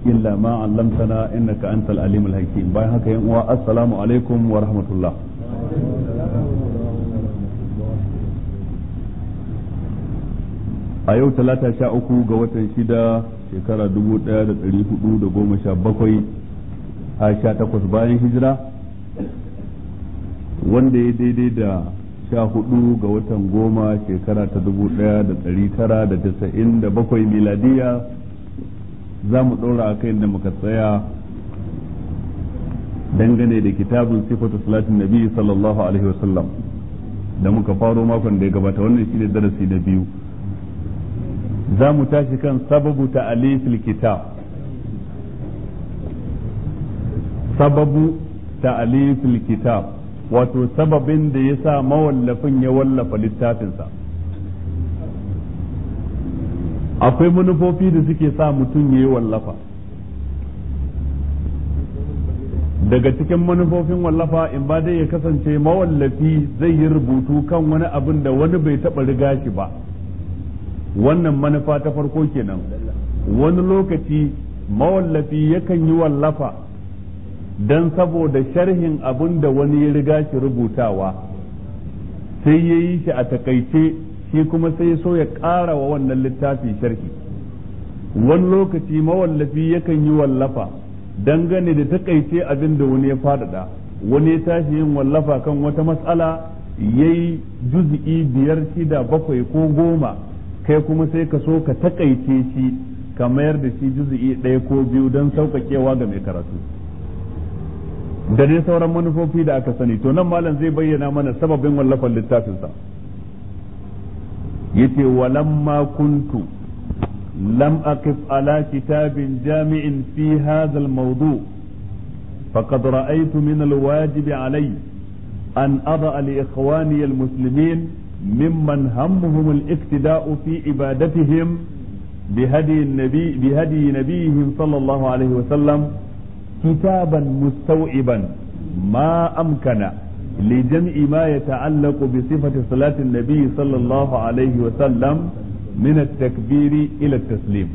إلا ما علمتنا إنك أنت العليم الحكيم باي هكا السلام عليكم ورحمة الله a yau talata sha uku ga watan shida shekara dubu daya da dari hudu da goma sha bakwai a sha takwas bayan hijira wanda ya daidai da sha hudu ga watan goma shekara ta dubu daya da dari tara da tasa'in da bakwai miladiya za mu ɗora a kai da muka tsaya dangane da kitabun sifatu salatin nabi sallallahu alaihi wasallam da muka faro makon da ya gabata wannan shine darasi na biyu za mu tashi kan sababu ta'alifil kitab sababu ta'alifil kitab wato sababin da ya sa mawallafin ya wallafa littafinsa akwai manufofi da suke sa mutum ya yi wallafa daga cikin manufofin wallafa in ba dai ya kasance mawallafi zai yi rubutu kan wani abin da wani bai taɓa riga shi ba wannan manufa ta farko kenan wani lokaci mawallafi yakan yi wallafa don saboda sharhin abin da wani ya riga shi rubutawa sai ya yi shi a takaice shi kuma sai so ya ƙara wa wannan littafi sharhi wani lokaci mawallafi yakan yi wallafa dangane da takaice abin da wani ya faɗaɗa wani ya tashi yin wallafa kan wata matsala ya yi juzi'i biyar shida bakwai ko goma kai kuma sai ka so ka takaice shi ka mayar da shi juzu'i ɗaya ko biyu don sauƙaƙewa ga mai karatu da dai sauran manufofi da aka sani to nan malam zai bayyana mana sababin wallafan littafinsa yace walamma kuntu lam aqif ala kitabin jami'in fi hadha al-mawdu faqad ra'aytu min al-wajib alayya an adha li ikhwani al-muslimin ممن همهم الاقتداء في عبادتهم بهدي النبي بهدي نبيهم صلى الله عليه وسلم كتابا مستوعبا ما امكن لجمع ما يتعلق بصفة صلاة النبي صلى الله عليه وسلم من التكبير إلى التسليم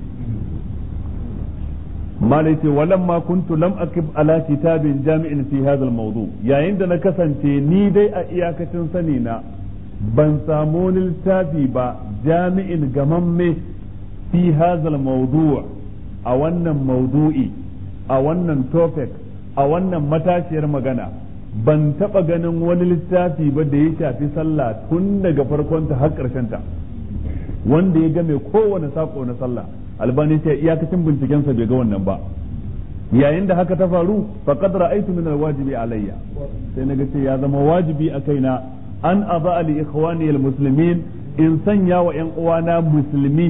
ما ليتي ولما كنت لم أكب على كتاب جامع في هذا الموضوع يا عندنا كسنتي نيدي أياكة سنينا ban samu wani littafi ba jami'in gamamme fi hazal mawdu' a wannan maudu'i a wannan topic a wannan matashiyar magana ban taba ganin wani littafi ba da ya shafi sallah tun daga farkonta har ta wanda ya game kowane sako na sallah albani ce iyakacin bincikensa bai ga wannan ba yayin da haka ta faru faqad ra'aytu min alwajibi alayya sai naga ce ya zama wajibi a kaina an aba li ikhwani muslimin in sanya wa yan uwana musulmi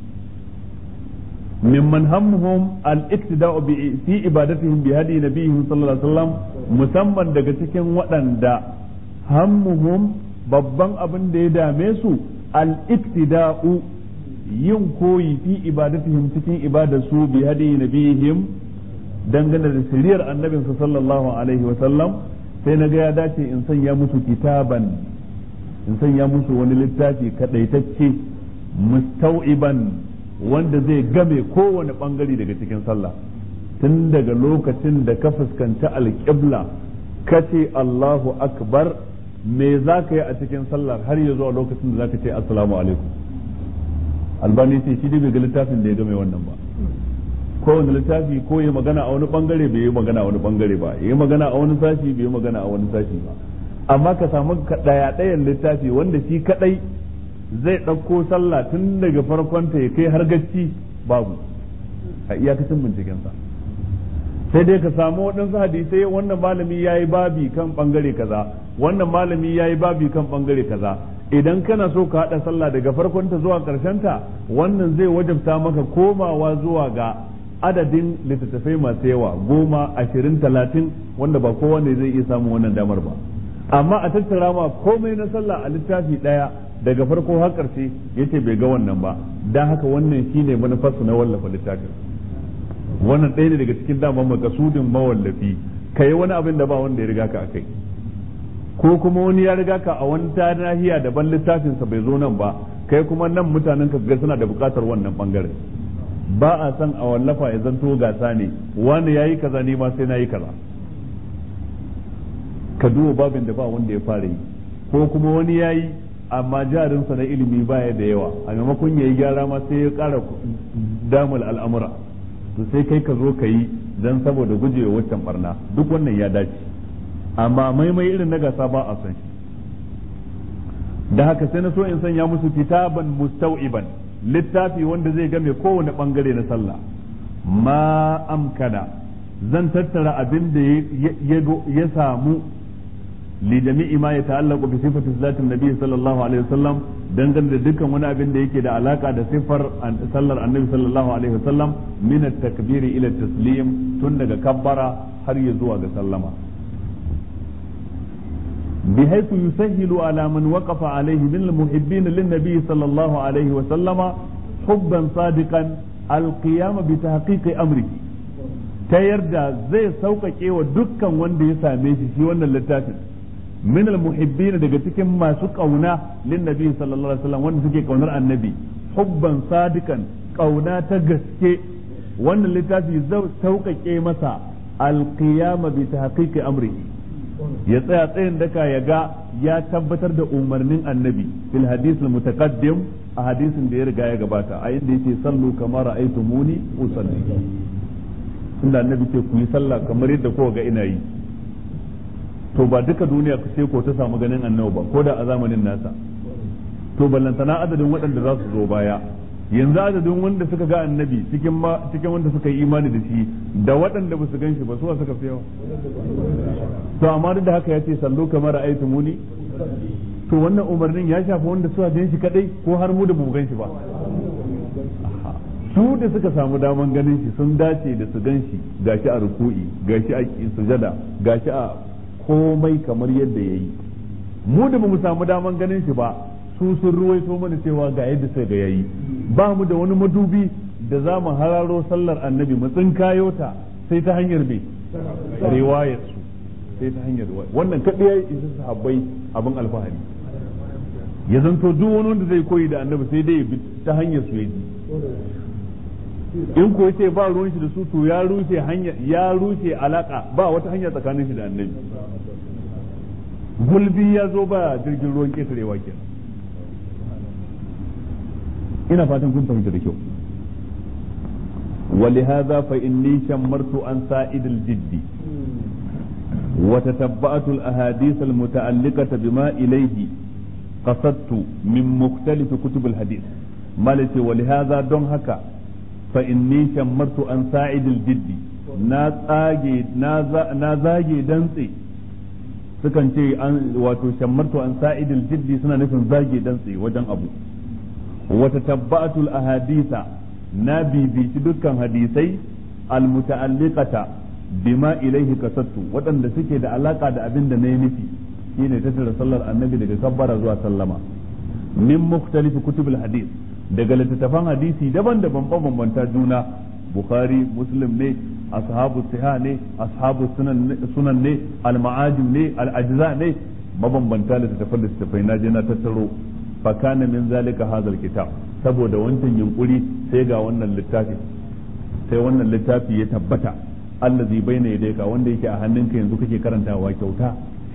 mimman hammuhum al-iktida'u bi fi ibadatihim bi hadi nabiyihim sallallahu alaihi wasallam musamman daga cikin waɗanda hammuhum babban abin da ya dame su al-iktida'u yin koyi fi ibadatihim cikin ibadarsu bi hadi nabiyihim dangane da shiriyar annabinsu sallallahu alaihi wasallam sai na ga ya dace in sanya musu kitaban in sanya musu wani littafi kadaitacce mustau'iban wanda zai game kowane bangare daga cikin sallah tun daga lokacin da ka fuskanci alƙibla ka ce Allahu akbar me za ka yi a cikin sallar har ya zuwa lokacin da za ka ce assalamu alaikum albani ce shi bai ga littafin da ya game wannan ba kowane littafi ko ya magana a wani bangare bai yi magana a wani bangare ba ya yi magana a wani sashi bai yi magana a wani sashi ba amma ka samu daya dayan littafi wanda shi kadai zai ɗauko sallah tun daga farkonta ya kai har gacci babu a iyakacin bincikensa sai dai ka samu waɗansu hadisai wannan malami ya yi babi kan bangare kaza wannan malami ya yi babi kan bangare kaza idan kana so ka haɗa sallah daga farkonta zuwa ta wannan zai wajabta maka komawa zuwa ga adadin littattafai masu yawa goma ashirin talatin wanda ba kowa ne zai iya samun wannan damar ba amma a tattara ma komai na sallah a littafi ɗaya daga farko har ƙarshe yace bai ga wannan ba dan haka wannan shine manufarsa na wallafa littafin wannan ɗaya ne daga cikin daman makasudin mawallafi kai wani abin da ba wanda ya riga ka akai ko kuma wani ya riga ka a wani ta nahiya daban littafinsa bai zo nan ba kai kuma nan mutanen ka ga suna da buƙatar wannan bangare ba a san a wallafa ya zanto gasa ne wani yayi kaza ne ma sai nayi kaza ka duba babin da ba wanda ya fara yi ko kuma wani yayi amma jarinsa na ilimi baya da yawa a maimakon ya yi gyara ma sai ya ƙara damul al'amura to sai kai ka zo ka yi don saboda gujewa waccan barna duk wannan ya dace amma maimai irin na gasa ba a san shi da haka sai na so in sanya musu kitaban mustau'iban littafi wanda zai game kowane bangare na sallah ma amkana zan tattara abin da ya samu li jami'i ma yata'allaqu bi sifati salatin nabi sallallahu alaihi wasallam dangane da dukkan wani abin da yake da alaka da sifar sallar annabi sallallahu alaihi wasallam min at-takbiri ila taslim tun daga kabbara har ya zuwa ga sallama بحيث يسهل على من وقف عليه من المحبين للنبي صلى الله عليه وسلم حبا صادقا القيام بتحقيق امره ta yarda zai sauƙaƙe wa dukkan wanda ya same shi shi wannan littafin min almuhibbin daga cikin masu ƙauna lin nabi sallallahu alaihi wasallam wanda suke ƙaunar annabi hubban sadikan ƙauna ta gaske wannan littafi zai sauƙaƙe masa alqiyama bi tahqiqi amrihi ya tsaya tsayin daka ya ga ya tabbatar da umarnin annabi fil hadith al mutaqaddim a hadisin da ya riga ya gabata a inda yake sallu kama ra'aytumuni usalli inda annabi ce ku yi sallah kamar yadda kowa ga ina yi to ba duka duniya sai ko ta samu ganin annabi ba ko da a zamanin nasa to ballantana adadin waɗanda za su zo baya yanzu adadin wanda suka ga annabi cikin ma cikin wanda suka yi imani da shi da waɗanda ba su gan shi ba su suka fi yawa to amma duk da haka ya ce sallu kamar ra'aytu muni to wannan umarnin ya shafi wanda suka gan shi kadai ko har mu da mu gan shi ba su da suka samu daman ganin shi sun dace da su gan shi gashi a ruku'i gashi a sujada gashi a komai kamar yadda yayi mu da mu samu daman ganin shi ba su sun ruwaito mana cewa ga yadda sai ga yayi ba mu da wani madubi da za mu hararo sallar annabi mu tsinkayo ta sai ta hanyar me riwayar su sai ta hanyar riwayar wannan kadai yayi isa sahabbai abin alfahari ya zanto duk wani wanda zai koyi da annabi sai dai bi ta hanyar su yaji in ko yace ba ruwan shi da su to ya rushe hanya ya rushe alaka ba wata hanya tsakanin shi da annabi gulbi ya zo ba jirgin ruwan ketarewa kenan ina fatan kun fahimta da kyau ولهذا فإني شمرت عن سائد الجد وتتبعت الأحاديث المتعلقة بما إليه قصدت من مختلف كتب الحديث مالتي ولهذا دون هكا فإني شمرت عن سائد الجد na zage dantse sukan ce wato shammartu an sa'idil jiddi suna nufin zage dantse wajen abu wata tabba'atul ahadisa na bibici dukkan hadisai almuta'alliqata bima ilaihi kasattu waɗanda suke da alaka da abin da na yi nufi shine tattara sallar annabi daga kabbara zuwa sallama min mukhtalifi kutubul hadis daga littattafan hadisi daban-daban bambanta juna bukhari muslim ne ashabu siha ne ashabu sunan ne al-ma'ajim ne al-ajza ne mabambanta littattafan littattafai na je na tattaro fa kana min zalika hadal kitab saboda wancan yunkuri sai ga wannan littafi sai wannan littafi ya tabbata allazi baina yadayka wanda yake a hannunka yanzu kake karantawa kyauta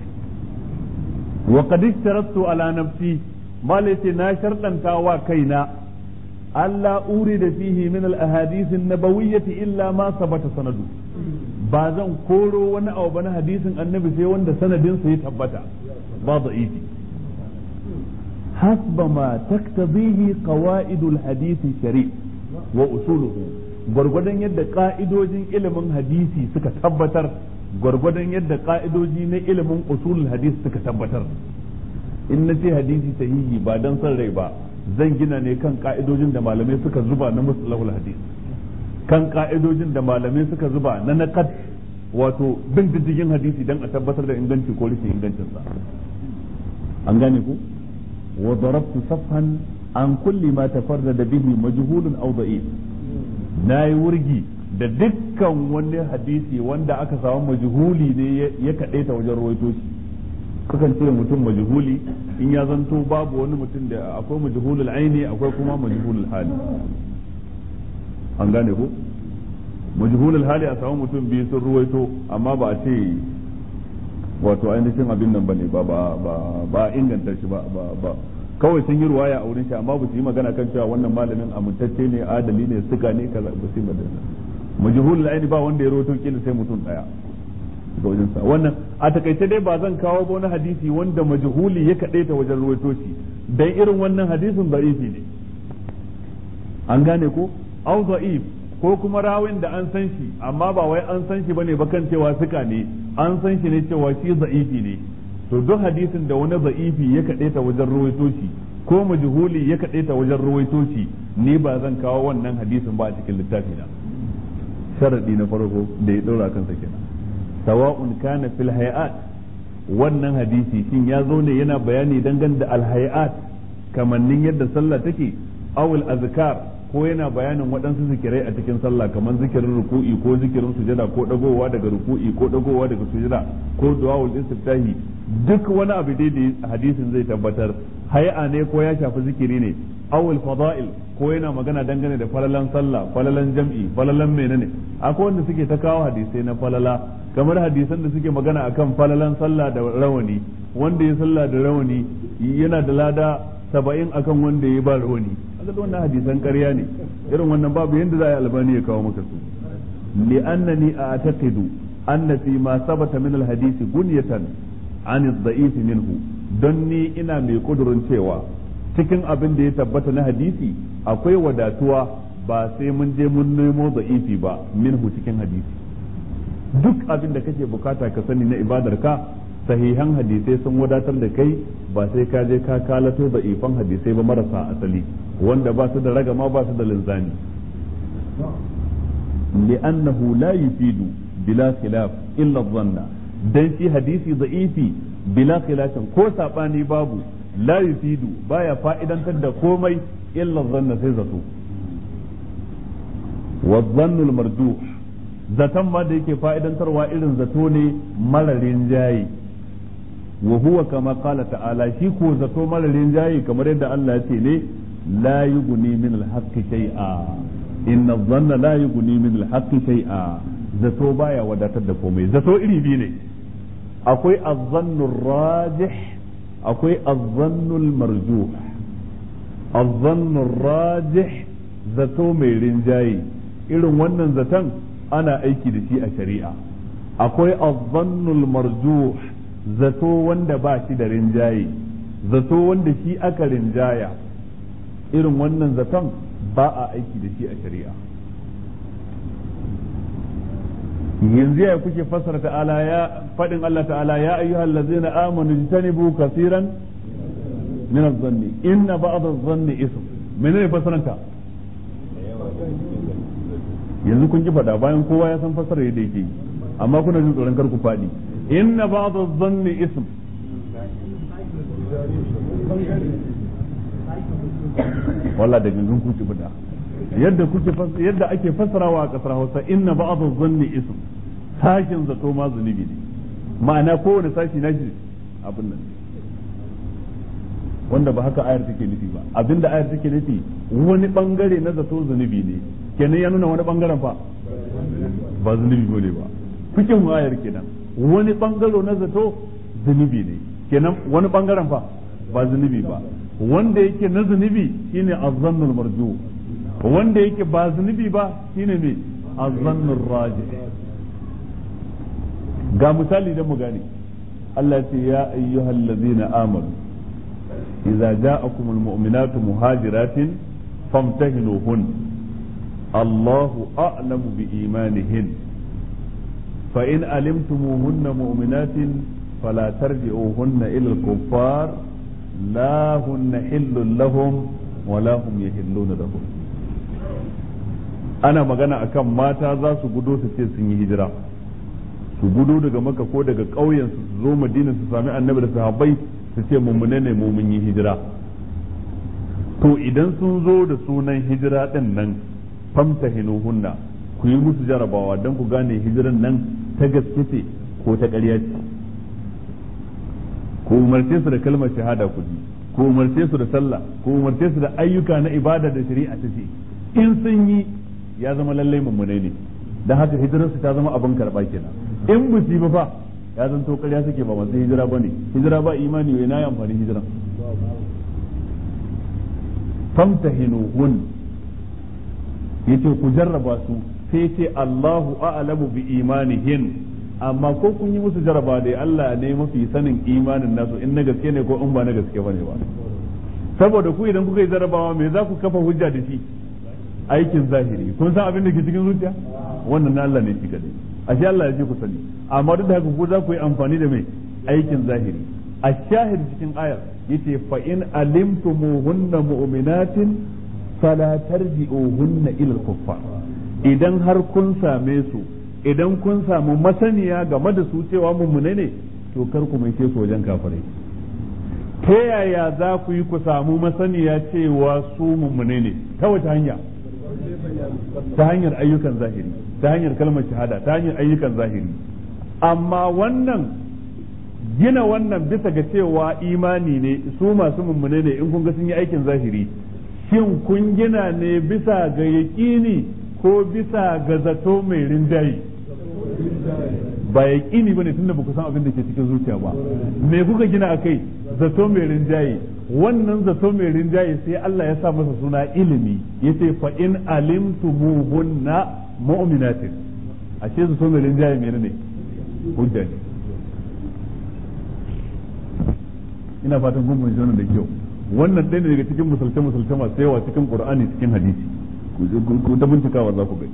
wa qad ishtaratu ala nafsi malai na sharɗanta wa kaina Allah uri da fihi min al-ahadith an-nabawiyyati illa ma sabata sanadu ba zan koro wani abu ba na hadisin annabi sai wanda sanadin sa ya tabbata ba da'ifi حسب ما تقتضيه قواعد الحديث الشريف وأصوله gwargwadon yadda ka'idojin ilimin hadisi suka tabbatar gwargwadon yadda ka'idoji na ilimin usulul hadisi suka tabbatar in na ce hadisi sahihi ba dan son rai ba zan gina ne kan ka'idojin da malamai suka zuba na musulahul hadis kan ka'idojin da malamai suka zuba na naqad wato bin diddigin hadisi dan a tabbatar da inganci ko rashin ingancinsa an gane ku وضربت صفحا عن كل ما تفرد به مجهول او ضعيف nayi wurgi da dukkan wani hadisi wanda aka samu majhuli ne ya kaɗe ta wajen rawaito shi sukan ce mutum majhuli in ya zanto babu wani mutum da akwai majhulul aini akwai kuma majhulul hali an gane ko majhulul hali a samu mutum biyu sun ruwaito amma ba a ce wato ainihin abin nan bane ba ba ba ba inganta shi ba ba ba kawai sun yi ruwaya a wurin shi amma ba su yi magana kan cewa wannan malamin amintacce ne adali ne suka ne kaza ba su yi magana majhulul aini ba wanda ya rawaito kila sai mutum daya ga wajen sa wannan a takaice dai ba zan kawo ba wani hadisi wanda majhuli ya kadaita wajen ruwaito shi dan irin wannan hadisin da'ifi ne an gane ko au da'if ko kuma rawin da an san shi amma ba wai an san shi bane ba kan cewa suka ne an san shi ne cewa shi za'ifi ne to duk hadisin da wani za'ifi ya kaɗe ta wajen ruwaito shi ko majhuli ya kaɗe ta wajen ruwaito shi ni ba zan kawo wannan hadisin ba a cikin littafi na sharadi na farko da ya ɗora kansa kenan sawa'un kana fil hayat wannan hadisi shin ya zo ne yana bayani dangane da al hayat kamannin yadda sallah take awul azkar ko yana bayanin waɗansu zikirai a cikin sallah kamar zikirin ruku'i ko zikirin sujada ko dagowa daga ruku'i ko dagowa daga sujada ko du'aul istiftahi duk wani abu dai da hadisin zai tabbatar hay'a ne ko ya shafi zikiri ne awul fada'il ko yana magana dangane da falalan sallah falalan jam'i falalan menene akwai wanda suke ta kawo hadisai na falala kamar hadisan da suke magana akan falalan sallah da rawani wanda ya sallah da rawani yana da lada saba'in akan wanda ya ba rawani kaga wannan hadisan ƙarya ne irin wannan babu yanda za a yi albani ya kawo maka su li'annani a'taqidu anna fi ma sabata min al-hadisi gunyatan an ad-da'if minhu don ni ina mai kudurin cewa cikin abin da ya tabbata na hadisi akwai wadatuwa ba sai mun je mun nemo da'ifi ba minhu cikin hadisi duk abin da kake bukata ka sani na ibadar ka sahihan hadisai sun wadatar da kai ba sai ka je ka kalato da ifan hadisai ba marasa asali wanda ba su da ragama ba su da linzami li'annahu la yufidu bila khilaf illa dhanna dan shi hadisi da'ifi bila khilafin ko sabani babu la yufidu baya fa'idantar da komai illa dhanna sai zato wa dhannul marjuh zaton ma da yake fa'idantarwa irin zato ne mararin jayi wa huwa kama qala ta'ala shi ko zato mararin jayi kamar yadda Allah ya ce ne la yughni min al-haqqi shay'a inna dhanna la yughni min al-haqqi shay'a zato baya wadatar da komai zato iri biyu ne akwai az-zannu rajih akwai az-zannu marjuh az-zannu rajih zato mai rinjayi irin wannan zaton ana aiki da shi a shari'a akwai az-zannul marjuh zato wanda ba shi da rinjaye zato wanda shi aka rinjaya irin wannan zaton ba a aiki da shi a shari'a yanzu ya kuke fassara ta'ala ya fadin Allah ta'ala ya ayyuhal ladzina amanu jtanibu kaseeran min adh-dhanni inna ba'd adh-dhanni ism menene fassaranta yanzu kun ki faɗa bayan kowa ya san fassara yadda yake amma kuna jin tsoron kar ku faɗi inna ba'd adh-dhanni ism walla da gangan ku ki faɗa yadda kuke yadda ake fassarawa a kasar Hausa inna ba'd adh-dhanni ism sashin zato ma zunubi ne ma'ana kowane sashi na shi abin nan wanda ba haka ayar take nufi ba abinda ayar take nufi wani bangare na zato zunubi ne kenan ya nuna wani bangaren fa ba zunubi bane ba cikin ayar kenan wani bangaro na zato zunubi ne kenan wani bangaren fa ba zunubi ba wanda yake na zunubi shine azzannul marju wanda yake ba zunubi ba shine me azzannur raji ga misali da mu gane Allah ya ce ya ayyuhal ladzina amanu idza ja'akumul mu'minatu muhajiratin famtahinuhun الله أعلم بإيمانهن فإن علمتموهن مؤمنات فلا ترجعوهن إلى الكفار لا هن حل لهم ولا هم يحلون لهم ana magana akan mata za su gudo su ce sun yi hijira su gudo daga maka ko daga ƙauyen su zo madina su sami annabi da sahabbai su ce mummune ne mu mun yi hijira to idan sun zo da sunan hijira din nan famtahinuhunna ku yi musu jarabawa don ku gane hijiran nan ta gaske ce ko ta ƙarya ce ku umarce su da kalmar shahada ku ji ku umarce su da sallah ku umarce su da ayyuka na ibada da shari'a ta ce in sun yi ya zama lallai mummune ne dan haka hijirarsu ta zama abin karba kenan in ba su ba fa ya zanto ƙarya suke ba masu hijira bane hijira ba imani wai na yi amfani hijiran famtahinuhun yace ku jarraba su sai ce Allahu a'lamu bi imanihin amma ko kun yi musu jarraba dai Allah ne mafi sanin imanin nasu in na gaske ne ko in ba na gaske bane ba saboda ku idan kuka yi jarrabawa me za ku kafa hujja da shi aikin zahiri kun san abin da ke cikin zuciya wannan na Allah ne shi kadai ashe Allah ya ce ku sani amma duk da haka ku za ku yi amfani da mai aikin zahiri a shahid cikin ayar yace fa in alimtumuhunna mu'minatin fala tarji'uhunna ila al-kuffar idan har kun same su idan kun samu masaniya game da su cewa mummune ne to kar ku mai su wajen kafirai ta yaya za ku yi ku samu masaniya cewa su mummune ne ta wace hanya ta hanyar ayyukan zahiri ta hanyar kalmar shahada ta hanyar ayyukan zahiri amma wannan gina wannan bisa ga cewa imani ne su masu mummune ne in kun ga sun yi aikin zahiri shin kun gina ne bisa ga yaƙini ko bisa ga zato mai rinjaye ba yaƙini ba ne tunda ba ku san abin da ke cikin zuciya ba me kuka gina a kai zato mai rinjaye wannan zato mai rinjaye sai Allah ya sa masa suna ilimi yace fa in alimtumuhunna mu'minatin ashe zato mai rinjaye menene hujja ne ina fatan kun mun wannan da kyau wannan ɗaya ne daga cikin musulce musulce masu yawa cikin qur'ani cikin hadisi ku ta bincikawa za ku gani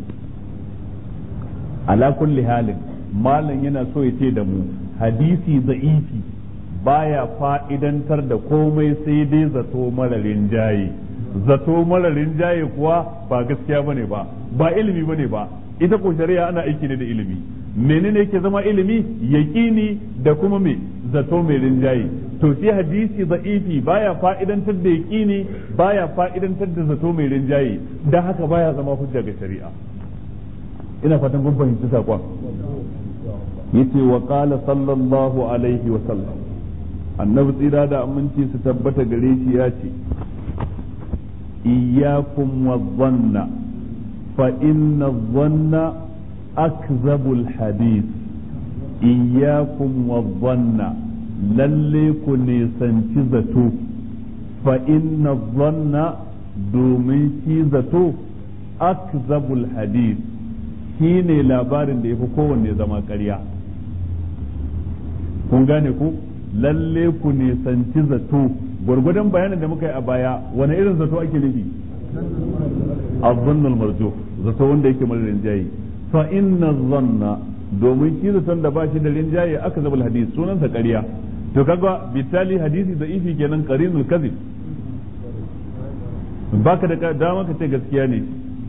ala kulli halin malam yana so ya ce da mu hadisi za'ifi baya fa'idantar da komai sai dai zato mararin jaye zato mararin jaye kuwa ba gaskiya bane ba ba ilimi bane ba ita ko shari'a ana aiki ne da ilimi menene yake zama ilimi yaqini da kuma me zato mai rinjaye to shi hadisi da'ifi baya fa'idantar da yaqini baya fa'idantar da zato mai rinjaye dan haka baya zama hujja ga shari'a ina fatan kun fahimci sakon yace wa qala sallallahu alaihi wa sallam annabi tsira da aminci su tabbata gare shi ya ce iyyakum wa dhanna fa inna dhanna akzabul hadith iyyakum wa dhanna lalle ku nisanci zato fa inna dhanna domin shi zato akzabul hadith shi ne labarin da ya fi kowanne zama ƙarya kun gane ku lalle ku nisanci zato gwargwadon bayanin da muka yi a baya wani irin zato ake nufi azzannul marjo zato wanda yake mara rinjaye fa inna zanna domin shi zaton da ba shi da rinjaye aka zabal hadisi sunansa ƙarya to kaga bitali hadisi da ifi kenan qarinul kadhib baka da dama ka ce gaskiya ne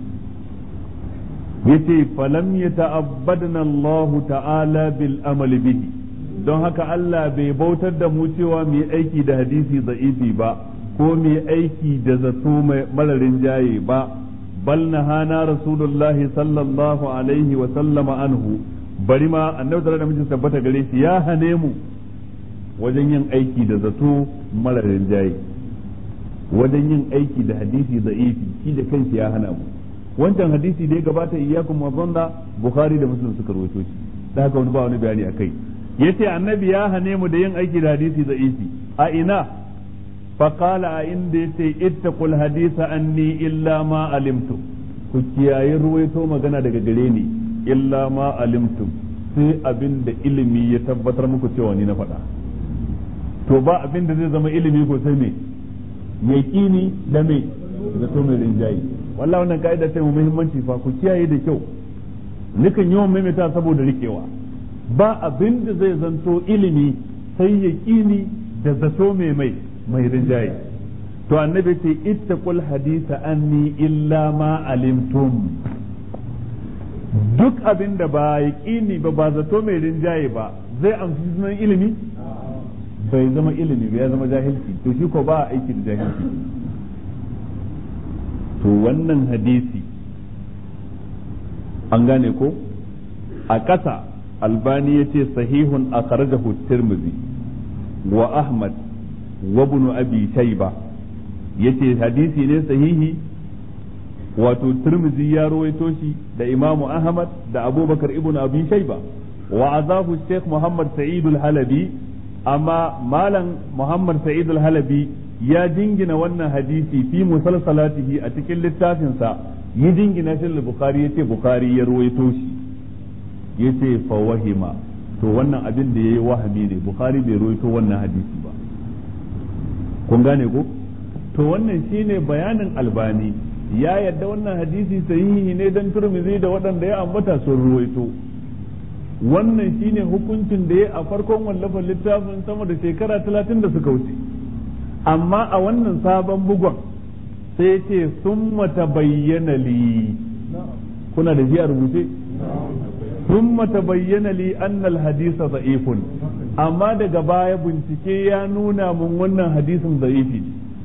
yace falam yata'abbadna Allah ta'ala bil amal bihi don haka Allah bai bautar da mu cewa mu yi aiki da hadisi da'ifi ba ko mu yi aiki da zato mararin jaye ba bal nahana rasulullahi sallallahu alaihi wa sallama anhu bari ma annabi da mijin tabbata gare shi ya hane mu wajen yin aiki da zato mararin jaye wajen yin aiki da hadisi da'ifi shi da kanshi ya hana mu wancan hadisi da ya gabata iyyakum wa dhanna bukhari da muslim suka rawaito shi da haka wani ba wani bayani akai yace annabi ya hane mu da yin aiki da hadisi da isi a ina fa qala a inda yace ittaqul hadisa anni illa ma alimtu ku kiyaye ruwaito magana daga gare ni illa ma alimtu sai abin da ilimi ya tabbatar muku cewa ni na faɗa to ba abin da zai zama ilimi ko sai me yaqini da me da to mai rinjayi wallahi wannan ka'ida ce mu muhimmanci fa ku kiyaye da kyau nikan yawan maimaita saboda rikewa ba abin da zai zanto ilimi sai ya kini da zato mai mai mai rinjaye to annabi ce ittaqul hadisa anni illa ma alimtum duk abin da ba ya kini ba ba zato mai rinjaye ba zai amfi sunan ilimi bai zama ilimi ba ya zama jahilci to shi ko ba aiki da jahilci to wannan hadisi an gane ko a ƙasa albani ya ce sahihun a kharajahu tirmidhi wa ahmad wa ibn abi shayba yace hadisi ne sahihi wato Tirmidhi ya rawaito shi da Imam Ahmad da Abubakar ibn Abi Shayba wa azahu Sheikh Muhammad Sa'id al-Halabi amma malam Muhammad Sa'id al-Halabi ya jingina wannan hadisi fi musalsalatihi a cikin littafinsa yi jingina shi Bukhari yace Bukhari ya rawaito shi yace fa wahima to wannan abin da yayi wahami ne Bukhari bai rawaito wannan hadisi ba kun gane ko to wannan shine bayanin albani ya yadda wannan hadisi sahihi ne dan turmizi da waɗanda ya ambata sun ruwaito wannan shine hukuncin da ya a farkon wallafin littafin sama da shekara talatin da suka wuce amma a wannan sabon bugon sai ce sun mata bayyana li kuna da shi a rubuce sun mata bayyana li annal hadisa za'ifun amma daga baya bincike ya nuna mun wannan hadisin za'ifi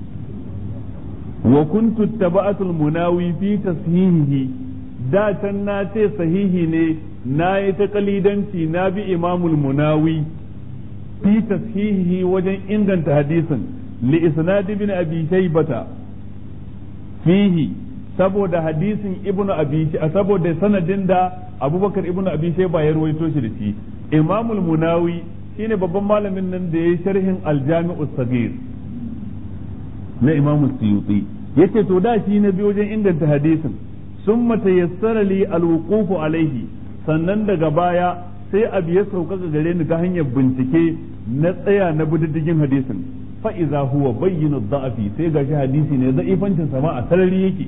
wa kuntu taba'atul munawi fi tashihihi da can na ce sahihi ne na yi ta kalidanci na bi imamul munawi fi tashihihi wajen inganta hadisin li isnad ibn abi shaybata fihi saboda hadisin ibn abi saboda sanadin da abubakar ibn abi shayba ya ruwaito shi da shi imamul munawi shine babban malamin nan da ya yi sharhin aljami'us sagir na imamu suyuti yace to da shi na biyo wajen inganta hadisin sun matayassara li alwuqufu alaihi sannan daga baya sai abu ya sauƙaƙa gare ni ta hanyar bincike na tsaya na bididdigin hadisin fa iza huwa bayyinu da'afi sai gashi hadisi ne za'ifancin sama a sarari yake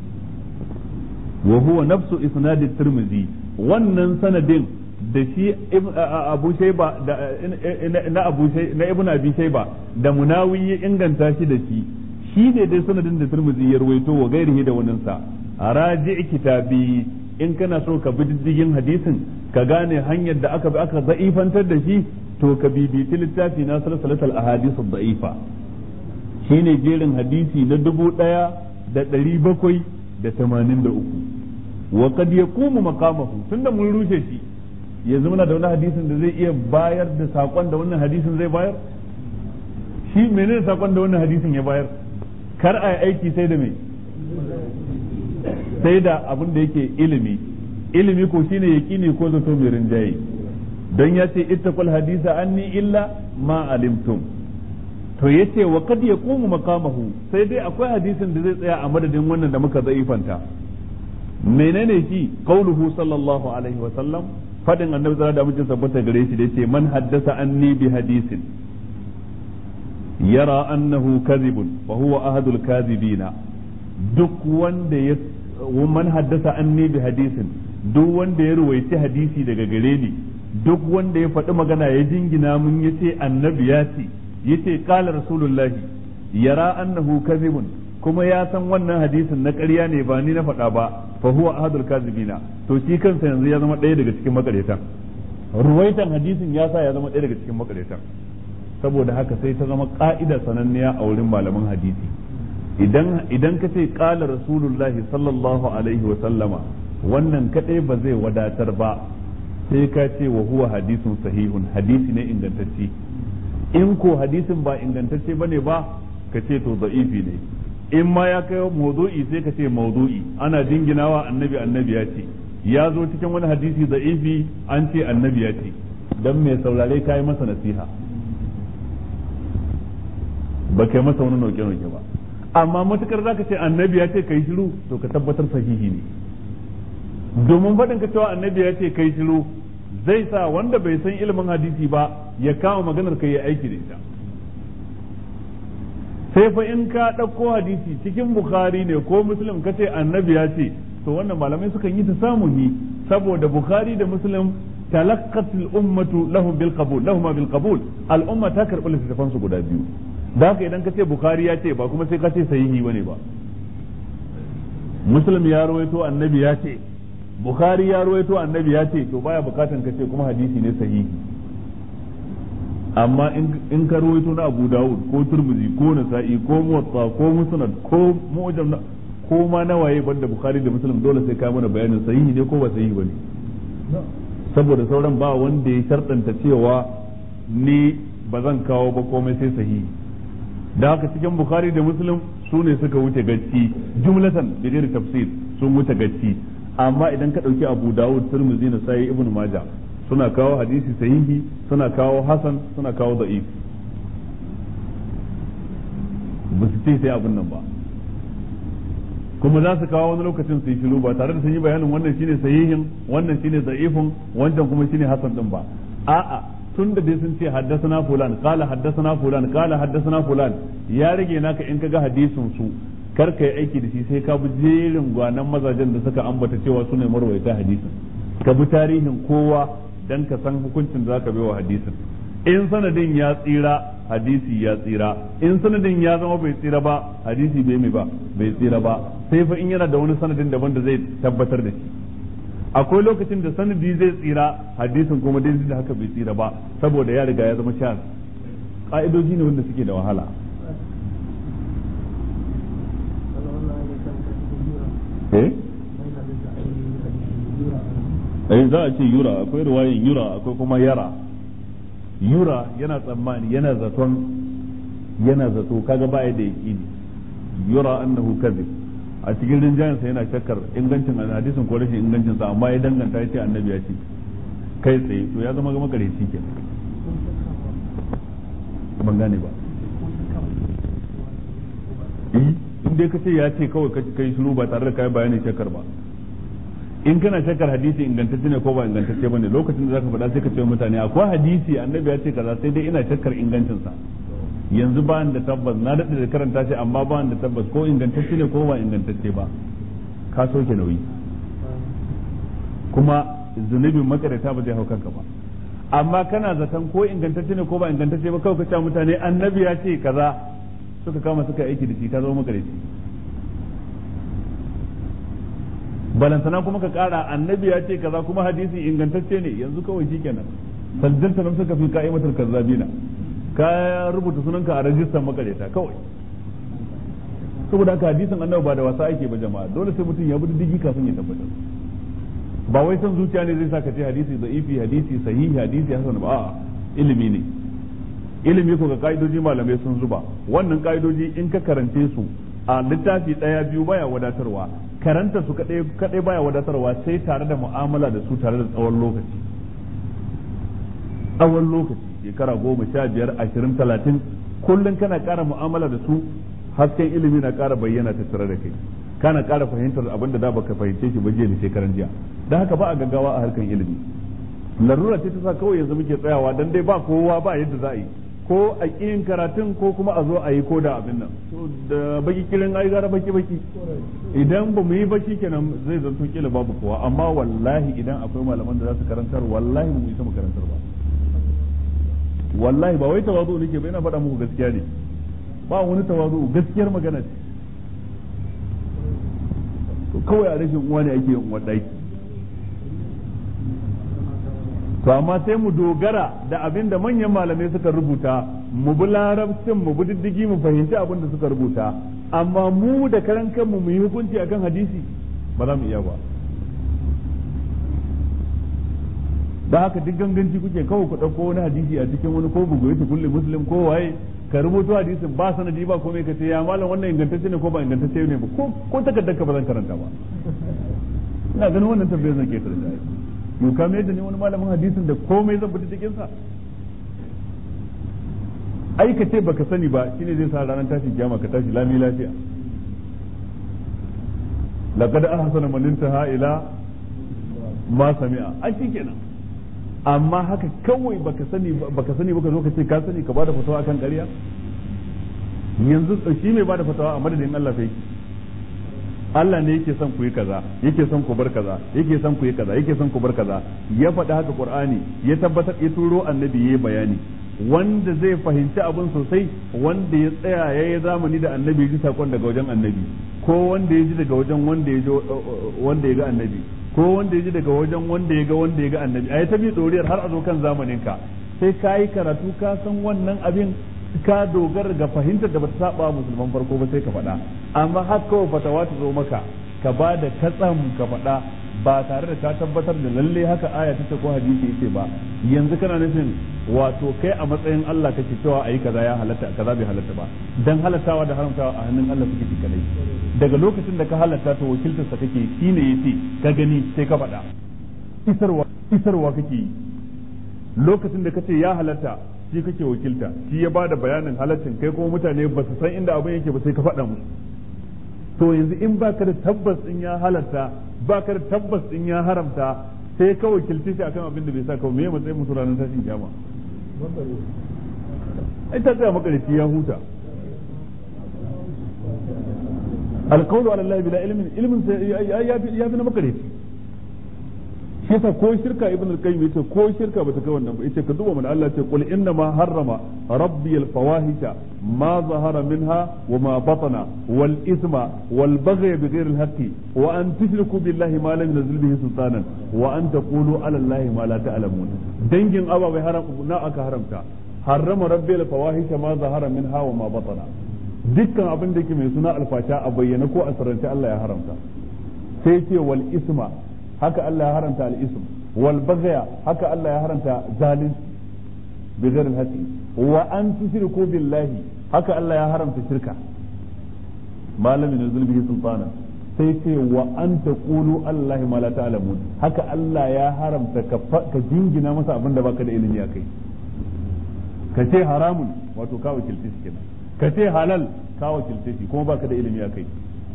wa huwa nafsu isnadi tirmidhi wannan sanadin da shi abu shaiba na abu na ibnu abi shaiba da munawi ya inganta shi da shi shi ne dai sanadin da turmuzi ya ruwaito wa gairihi da wannan sa raji kitabi in kana so ka bi diddigin hadisin ka gane hanyar da aka bi aka za'ifantar da shi to ka bibiti littafi na salsalatul ahadith da'ifa shine jerin hadisi na dubu daya da ɗari bakwai da tamanin da uku wa kad yaqumu maqamahu tunda mun rushe shi yanzu muna da wani hadisin da zai iya bayar da sakon da wannan hadisin zai bayar shi menene sakon da wannan hadisin ya bayar kar a aiki sai da mai sai da abin da yake ilimi ilimi ko shine yaqini ko zato mai rinjaye don ya ce ittaqul hadisa anni illa ma alimtum to yace wa kad yaqumu maqamahu sai dai akwai hadisin da zai tsaya a madadin wannan da muka zaifanta menene shi qauluhu sallallahu alaihi wa sallam fadin annabi sallallahu alaihi wasallam tabbata gare shi da yace man haddasa anni bi hadisin yara annahu kadhibun fa huwa ahadul kadhibina duk wanda ya man haddasa anni bi hadisin duk wanda ya ruwaici hadisi daga gare ni duk wanda ya faɗi magana ya jingina mun yace annabi ya ce yace qala rasulullahi yara annahu kadhibun kuma ya san wannan hadisin na ƙarya ne ba ni na faɗa ba fa huwa ahadul kazibina to shi kansa yanzu ya zama ɗaya daga cikin makaretan ruwaitan hadisin ya sa ya zama ɗaya daga cikin makaretan saboda haka sai ta zama ka'ida sananniya a wurin malaman hadisi idan idan ka ce qala rasulullahi sallallahu alaihi wa sallama wannan kadai ba zai wadatar ba sai ka ce wa huwa hadisun sahihun hadisi ne ingantacce in ko hadisin ba ingantacce bane ba ka ce to da'ifi ne in ma ya kai mawdu'i sai ka ce mawdu'i ana jinginawa annabi annabi ya ce ya zo cikin wani hadisi da'ifi an ce annabi ya ce dan mai saurare kai masa nasiha ba kai masa wani nauke nauke ba amma matukar zaka ce annabi ya ce kai shiru to ka tabbatar sahihi ne domin faɗin ka cewa annabi ya ce kai shiru zai sa wanda bai san ilimin hadisi ba ya kama maganar kai ya aiki da ita sai fa in ka ɗauko hadisi cikin bukhari ne ko muslim ka ce annabi ya ce to wannan malamai sukan yi ta samu ni saboda bukhari da muslim talaqqat al-ummatu lahum bil qabul lahum bil qabul al-umma ta karɓi littattafan su guda biyu da haka idan ka ce bukhari ya ce ba kuma sai ka ce sahihi bane ba muslim ya rawaito annabi ya ce bukhari ya rawaito annabi ya ce to baya bukatan ka ce kuma hadisi ne sahihi amma in ka rawaito na Abu Dawud ko Turmuzi ko Nasa'i ko Muwatta ko Musnad ko Mu'jam ko ma na waye banda Bukhari da Muslim dole sai ka mana bayanin sahihi ne ko ba sahihi bane saboda sauran ba wanda ya sharɗanta cewa ni ba zan kawo ba komai sai sahihi da haka cikin Bukhari da Muslim su ne suka wuce gacci jumlatan bi ghairi tafsir sun wuce gacci amma idan ka dauki Abu Dawud Tirmidhi na sai Ibn Majah suna kawo hadisi sahihi suna kawo hasan suna kawo da'if ba su ce sai abin nan ba kuma za su kawo wani lokacin su yi shiru ba tare da sun yi bayanin wannan shine sahihin wannan shine da'ifun wancan kuma shine hasan din ba a'a tun da dai sun ce haddasana fulan kala haddasana fulan kala haddasana fulan ya rage naka in kaga hadisin su kar ka yi aiki da shi sai ka bi jerin gwanan mazajen da suka ambata cewa su ne marwaita hadisin ka bi tarihin kowa dan ka san hukuncin da zaka wa hadisin in sanadin ya tsira hadisi ya tsira in sanadin ya zama bai tsira ba hadisi bai mai ba bai tsira ba sai fa in yana da wani sanadin daban da zai tabbatar da shi akwai lokacin da sanadi zai tsira hadisin kuma dai da haka bai tsira ba saboda ya riga ya zama shaz ka'idoji ne wanda suke da wahala eh eh za a ce yura akwai ruwayin yura akwai kuma yara yura yana tsammani yana zaton yana zato kaga baya da yaqini yura annahu kadhib a cikin rinjayen sa yana shakkar ingancin hadisin ko rashin ingancin sa amma ya danganta ya ce annabi ya ce kai tsaye to ya zama gama kare shi kenan ban gane ba in dai ka ce ya ce kawai kai shiru ba tare da kai bayanin shakkar ba in kana shakkar hadisi ingantacce ne ko ba ingantacce bane lokacin da zaka faɗa sai ka ce mutane akwai hadisi annabi ya ce kaza sai dai ina shakkar ingancin sa yanzu ba da tabbas na daɗe da karanta shi amma ba da tabbas ko ingantacce ne ko ba ingantacce ba ka soke nauyi kuma zunubin makarata ba zai hau kanka ba amma kana zaton ko ingantacce ne ko ba ingantacce ba kawai ka ce mutane annabi ya ce kaza suka kama suka aiki da shi ka zama makarici balantana kuma ka kara annabi ya ce kaza kuma hadisi ingantacce ne yanzu kawai shikenan saljanta nan suka fi ka'imatul kazzabina ka rubuta sunanka a rajistar makareta kawai saboda haka hadisin annabi ba da wasa ake ba jama'a dole sai mutum ya bi diddigi kafin ya tabbatar ba wai son zuciya ne zai saka ce hadisi da'ifi hadisi sahihi hadisi hasan ba a'a ilimi ne ilimi ko ga ka'idoji malamai sun zuba wannan ka'idoji in ka karance su a littafi daya biyu baya wadatarwa karanta su kadai kadai baya wadatarwa sai tare da mu'amala da su tare da tsawon lokaci tsawon lokaci shekara goma sha biyar ashirin talatin kullum kana ƙara mu'amala da su hasken ilimi na ƙara bayyana ta tare da kai kana ƙara fahimtar abin da da baka fahimce shi ba jiya da shekaran jiya da haka ba a gaggawa a harkan ilimi larura ce ta sa kawai yanzu muke tsayawa dan dai ba kowa ba yadda za a yi ko a ƙin karatun ko kuma a zo a yi ko da abin nan da baki kirin ai gara baki baki idan ba mu yi baki kenan zai zanto kila babu kowa amma wallahi idan akwai malaman da za su karantar wallahi mu isa mu karantar ba wallahi ba wai tawazu nake ba ina faɗa muku gaskiya ne ba wani tawazu gaskiyar magana ce kawai a rashin uwa ne ake yin wadai to amma sai mu dogara da abin da manyan malamai suka rubuta mu bi larabcin mu bi diddigi mu fahimci abin da suka rubuta amma mu da karan kanmu mu yi hukunci akan hadisi ba za mu iya ba da haka duk ganganci kuke kawai ku ɗauko wani hadisi a cikin wani ko bugu yake kulle muslim ko waye ka rubuto hadisin ba sanadi ba komai ka ce ya malam wannan ingantacce ne ko ba ingantacce ne ba ko ko takardar ka ba zan karanta ba ina ganin wannan tambayar zan ke karanta yau ka mai da ne wani malamin hadisin da komai zan fita cikin sa ai ka ce baka sani ba shine zai sa ranar tashin kiyama ka tashi lami lafiya laqad ahsana man intaha ila ma sami'a ai shikenan amma haka kawai baka sani baka sani baka zo ka ce ka sani ka bada fatawa akan ƙarya yanzu shi mai bada fatawa a madadin Allah sai Allah ne yake son ku yi kaza yake son ku bar kaza yake son ku yi kaza yake son ku bar kaza ya faɗi haka Qur'ani ya tabbatar ya turo annabi yayi bayani wanda zai fahimci abin sosai wanda ya tsaya ya yi zamani da annabi ya ji sakon daga wajen annabi ko wanda ya ji daga wajen wanda ya wanda ya ga annabi ko wanda ya ji daga wajen wanda ya ga wanda ya ga annabi a ta bi doriyar har a zo kan zamanin ka sai ka yi karatu ka san wannan abin ka dogara ga fahimtar da bata saba musulman farko ba sai ka faɗa amma har kawai fatawa ta zo maka ka ba da katsam ka faɗa ba tare da ka tabbatar da lalle haka aya ta ko hadisi yace ba yanzu kana nufin wato kai a matsayin Allah kake cewa ayi kaza ya halatta kaza bai halatta ba dan halattawa da haramtawa a hannun Allah suke ki kadai daga lokacin da ka halatta to wakiltar sa kake shine yace ka gani sai ka faɗa isarwa isarwa kake yi lokacin da kace ya halatta shi kake wakilta shi ya bada bayanin halaccin kai kuma mutane ba su san inda abin yake ba sai ka faɗa musu to yanzu in baka da tabbas din ya halatta baka da tabbas din ya haramta sai ka wakilci shi akan abin da bai sa ka me matsayin musu ranar tashin kiyama ai ta tsaya makarici ya huta alqawlu ala allahi bila ilmin ilmin ya fi na makarici shi yasa ko shirka ibn al-qayyim yace ko shirka bata kai wannan ba yace ka duba mana Allah ce qul inna ma harrama rabbi al-fawahisha ma zahara minha wa ma batana wal isma wal baghy bighayri al-haqqi wa an tushriku billahi ma lam yunzil bihi sultanan wa an taqulu ala allahi ma la ta'lamun dangin ababai haram na aka haramta harrama rabbi al-fawahisha ma zahara minha wa ma batana dukkan abin da yake mai suna alfasha a bayyana ko a sarrance Allah ya haramta sai ce wal isma haka Allah ya haramta al-ism wal baghya haka Allah ya haramta zalunci bi ghairi al-haqi wa an tushriku billahi haka Allah ya haramta shirka malamin nuzul bihi sultana sai ce wa an taqulu Allah ma la ta'lamun haka Allah ya haramta ka ka jingina masa abin da baka da ilimi akai ka ce haramun wato ka wakilce shi kenan ka ce halal ka wakilce shi kuma baka da ilimi akai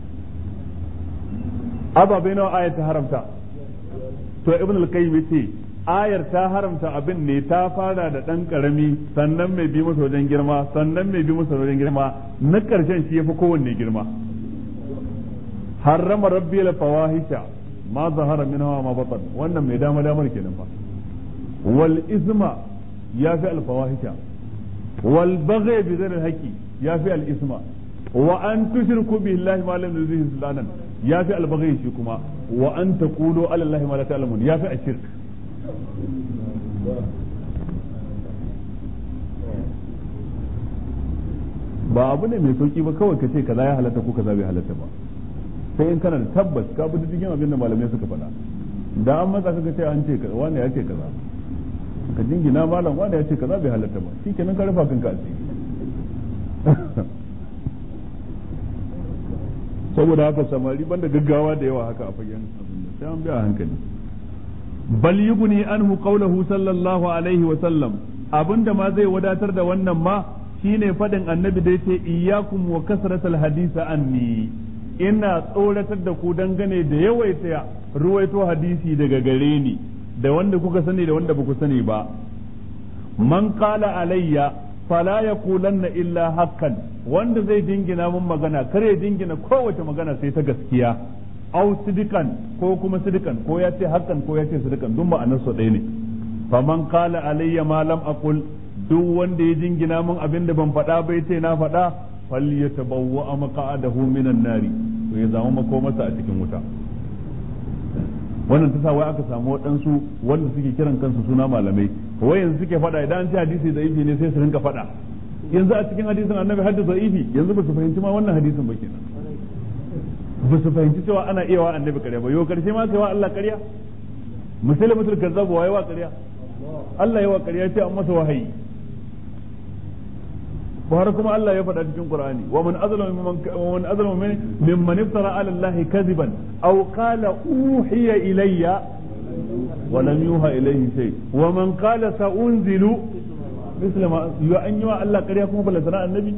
ababai nawa ayat ta haramta to ibn al-qayyim yace ayar ta haramta abin ne ta fara da dan karami sannan mai bi masa wajen girma sannan mai bi masa wajen girma na karshen shi yafi kowanne girma harrama rabbi la fawahisha ma zahara minha ma batan wannan mai dama damar kenan fa wal isma yafi al fawahisha wal baghy bi dhil haqi yafi al isma wa an tushriku billahi ma lam yuzhi sultanan yafi al baghy shi kuma wa an taqulu ala allahi ma la ta'lamun yafi ashirk ba abu ne mai sauki ba kawai ka ce kaza ya halatta ko kaza bai halatta ba sai in kana da tabbas ka bi diddigin abin da malamai suka faɗa da an matsa kaga ce an ce kaza wani ya ce kaza ka jingina malam wani ya ce kaza bai halatta ba shikenan ka rufa kanka asiri saboda haka samari banda gaggawa da yawa haka a fagen sai an bi a hankali bal yuguni anhu qawluhu sallallahu alaihi wa sallam abinda ma zai wadatar da wannan ma shine fadin annabi da yace iyyakum wa kasratal hadisa anni ina tsoratar da ku dangane da yawaita ruwaito hadisi daga gare ni da wanda kuka sani da wanda baku sani ba man qala alayya fala yaqulanna illa haqqan wanda zai dingina mun magana kare dingina kowace magana sai ta gaskiya au sidikan ko kuma sidikan ko ya ce haqqan ko ya ce sidikan duk ma'anar su ɗaya ne faman qala alayya ma lam aqul duk wanda ya dingina mun abin da ban faɗa bai ce na faɗa falyatabawwa maqa'adahu minan nari to ya zama makomarsa a cikin wuta wannan ta sa wai aka samu waɗansu wanda suke kiran kansu suna malamai wai yanzu suke faɗa idan an ce hadisi da ifi ne sai su rinka faɗa yanzu a cikin hadisin annabi hadda da ifi yanzu ba su fahimci ma wannan hadisin ba kenan ba su fahimci cewa ana iya wa annabi ƙarya ba yau karshe ma sai wa Allah ƙarya musulmatul kazzab wa yawa ƙarya Allah yawa ƙarya ce an masa wahayi har kuma Allah ya faɗa cikin Qur'ani wa man azlamu wa man azlamu mimman iftara ala Allah kadiban aw qala uhiya ilayya wa lam yuha ilayhi shay wa man qala sa'unzilu misla ma ya an yi wa Allah ƙarya kuma bala sana annabi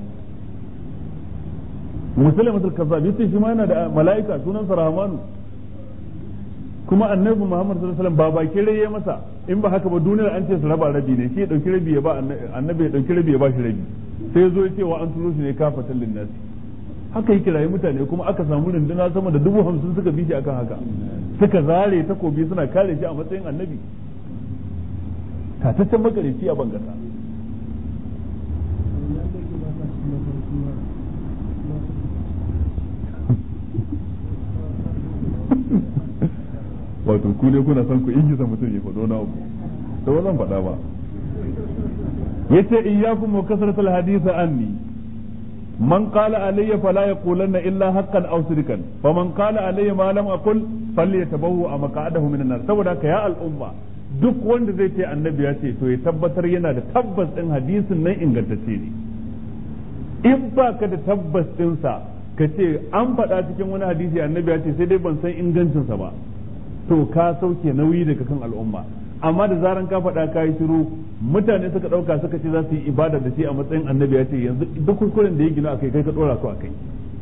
musulmatul kazzab yace shi ma yana da mala'ika sunan sa rahmanu kuma annabi Muhammad sallallahu alaihi wasallam ba baki rai masa in ba haka ba duniyar an ce su raba rabi ne shi ya dauki rabi ya ba annabi ya dauki rabi ya ba shi rabi sai zo ya ce wa an turo shi ne kafatan linnasi haka yi kirayi mutane kuma aka samu runduna sama da dubu hamsin suka bi shi akan haka suka zare takobi suna kare shi a matsayin annabi tataccen makareci a bangasa wato ku ne kuna son ku ingiza mutum ya faɗo na abu da ba zan faɗa ba yace iyyakum wa kasratul hadith anni man qala alayya fala yaqulanna illa haqqan aw sirkan faman qala alayya ma lam aqul falyatabawwa maq'adahu minan nar saboda ka ya al'umma duk wanda zai ce annabi ya ce to ya tabbatar yana da tabbas din hadisin nan ingantacce ne in ba ka da tabbas dinsa ka ce an faɗa cikin wani hadisi annabi ya ce sai dai ban san ingancinsa ba to ka sauke nauyi daga kan al'umma amma da zaran ka faɗa ka yi shiru mutane suka ɗauka suka ce za su yi ibada da shi a matsayin annabi ya ce yanzu duk kuskuren da ya gina akai kai ka ɗora su akai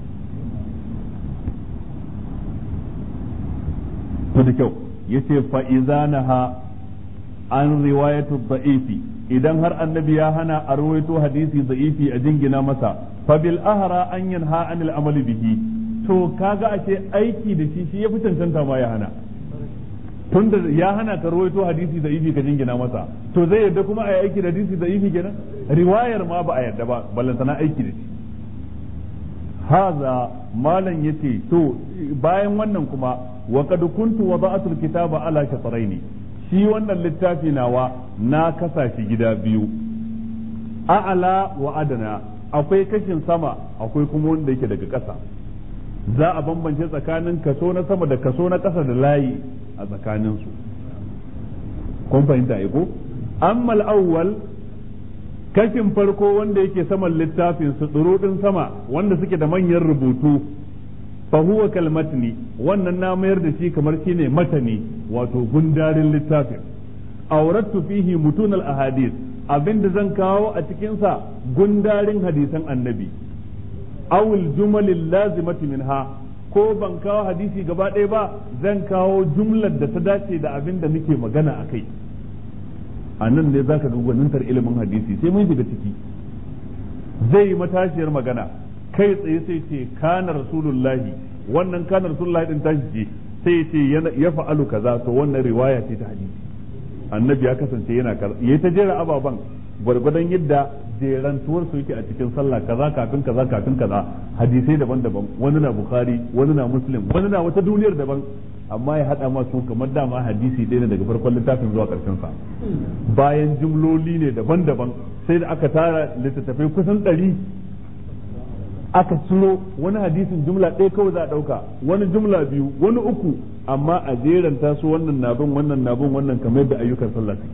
to da kyau yace fa izanaha an riwayatu da'ifi idan har annabi ya hana a rawaito hadisi da'ifi a jingina masa fa bil ahra an yanha anil amali bihi to kaga ashe aiki da shi shi ya fi cancanta ma ya hana tunda ya hana ka rawaito hadisi da ifi ka jingina masa to zai yadda kuma a yi aiki da hadisi da ifi kenan riwayar ma ba a yadda ba ballantana aiki da shi haza malam yace to bayan wannan kuma wa qad kuntu wada'atul kitaba ala shatraini shi wannan littafi nawa na kasa shi gida biyu a'ala wa adana akwai kashin sama akwai kuma wanda yake daga ƙasa za a bambance tsakanin kaso na sama da kaso na ƙasa da layi a tsakaninsu kun fahimta ko amma awwal kashin farko wanda yake saman littafin su ɗin sama wanda suke da manyan rubutu fa huwa kalmatni wannan na mayar da shi kamar shine matani wato gundarin littafin awrattu fihi mutun al ahadith abinda zan kawo a cikin sa gundarin hadisan annabi awul jumalil lazimati minha ko ban kawo hadisi gaba ɗaya ba zan kawo jumlar da ta dace da abin da muke magana a kai a nan ne za ka ga gwanintar ilimin hadisi sai mun shiga ciki zai yi matashiyar magana kai tsaye sai ce kana rasulullahi wannan kana rasulullahi din tashi ce sai ya ce ya fa'alu kaza to wannan riwaya ce ta hadisi annabi ya kasance yana yayi ta jera ababan gwargwadon yadda jerantuwar su yake a cikin sallah kaza kafin kaza kafin kaza hadisai daban-daban wani na bukhari wani na muslim wani na wata duniyar daban amma ya hada masu kamar dama hadisi ɗaya ne daga farkon littafin zuwa ƙarshen sa bayan jumloli ne daban-daban sai da aka tara littattafai kusan ɗari aka ciro wani hadisin jumla ɗaya kawai za a ɗauka wani jumla biyu wani uku amma a jeranta su wannan nabin wannan nabin wannan kamar yadda ayyukan sallah suke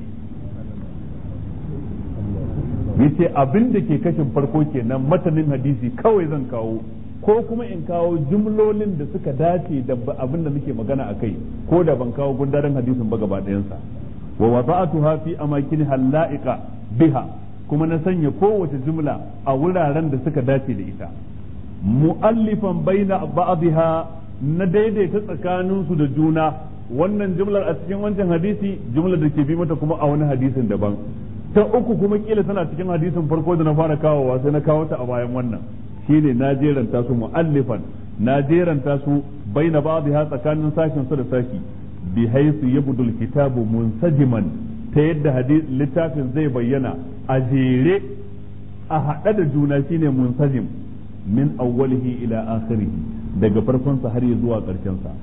yace abin da ke kashin farko kenan matanin hadisi kawai zan kawo ko kuma in kawo jumlolin da suka dace da abin da muke magana a kai ko da ban kawo gundaren hadisin ba gaba ɗayansa wa wada'atuha fi amakin hala'iqa biha kuma na sanya kowace jumla a wuraren da suka dace da ita mu'allifan baina ba'dha na daidaita tsakaninsu da juna wannan jumlar a cikin wancan hadisi jumlar da ke bi mata kuma a wani hadisin daban ta uku kuma kila tana cikin hadisin farko da na fara kawowa sai na kawo ta a bayan wannan shine na jeranta su mu'allifan na jeranta su baina ba'dha tsakanin sashin su da sashi bi haythu yabdul kitabu munsajiman ta yadda littafin zai bayyana a jere a haɗe da juna shine munsajim min awwalihi ila akhirih daga farkon sa har zuwa ƙarshen sa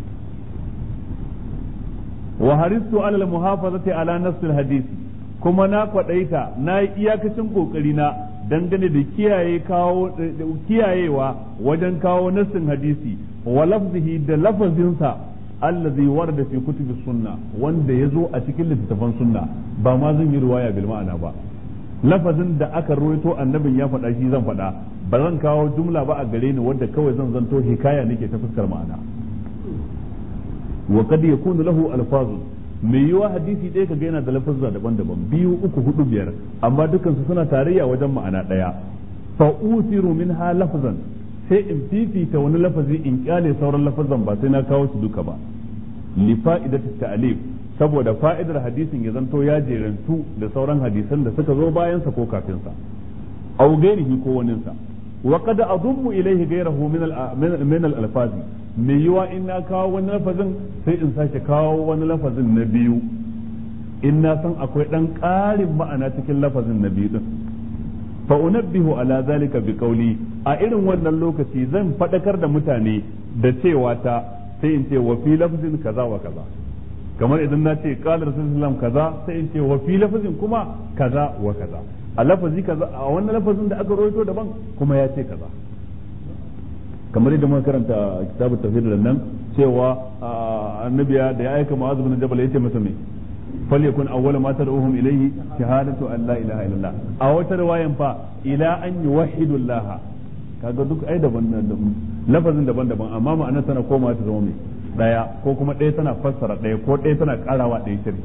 wa haristu ala al-muhafazati ala nafs hadisi kuma na kwadaita na yi iyakacin kokari na dangane da kiyaye kawo kiyayewa wajen kawo nassin hadisi wa lafzihi da lafazinsa allazi warda fi kutubi sunna wanda yazo a cikin littattafan sunna ba ma zan yi riwaya bil ma'ana ba lafazin da aka ruwaito annabin ya faɗa shi zan faɗa ba zan kawo jumla ba a gare ni wanda kawai zan zanto hikaya nake ta fuskar ma'ana wa kad yakunu lahu alfazun mai yiwa hadisi ɗaya kaga yana da lafazza daban-daban biyu uku hudu biyar amma dukansu suna tarayya wajen ma'ana ɗaya fa usiru minha lafzan sai in fifita wani lafazi in kyale sauran lafazan ba sai na kawo su duka ba li fa'idati ta'lif saboda fa'idar hadisin ya zanto ya jerantu da sauran hadisan da suka zo bayan sa ko kafin sa aw ghairihi ko wanin sa wa qad adummu ilayhi ghayrahu min al min al alfazi me yiwa in na kawo wani lafazin sai in sake kawo wani lafazin na biyu in na san akwai dan ƙarin ma'ana cikin lafazin na biyu din fa unabbihu ala zalika bi qawli a irin wannan lokaci zan fadakar da mutane da cewa ta sai in ce wa fi lafzin kaza wa kaza kamar idan na ce qala rasulullah kaza sai in ce wa fi lafzin kuma kaza wa kaza a lafazi kaza a wannan lafazin da aka rawaito daban kuma ya ce kaza kamar yadda muka karanta kitabut tafsir da nan cewa annabiya da ya aika mu'adh bin jabal yace masa me falyakun awwala ma tad'uhum ilayhi shahadatu an la ilaha illallah a wata riwayan fa ila an yuwahhidu allah kaga duk ai daban lafazin daban-daban amma ma'anar tana koma ta zama mai daya ko kuma ɗaya tana fassara ɗaya ko ɗaya tana karawa ɗaya shiri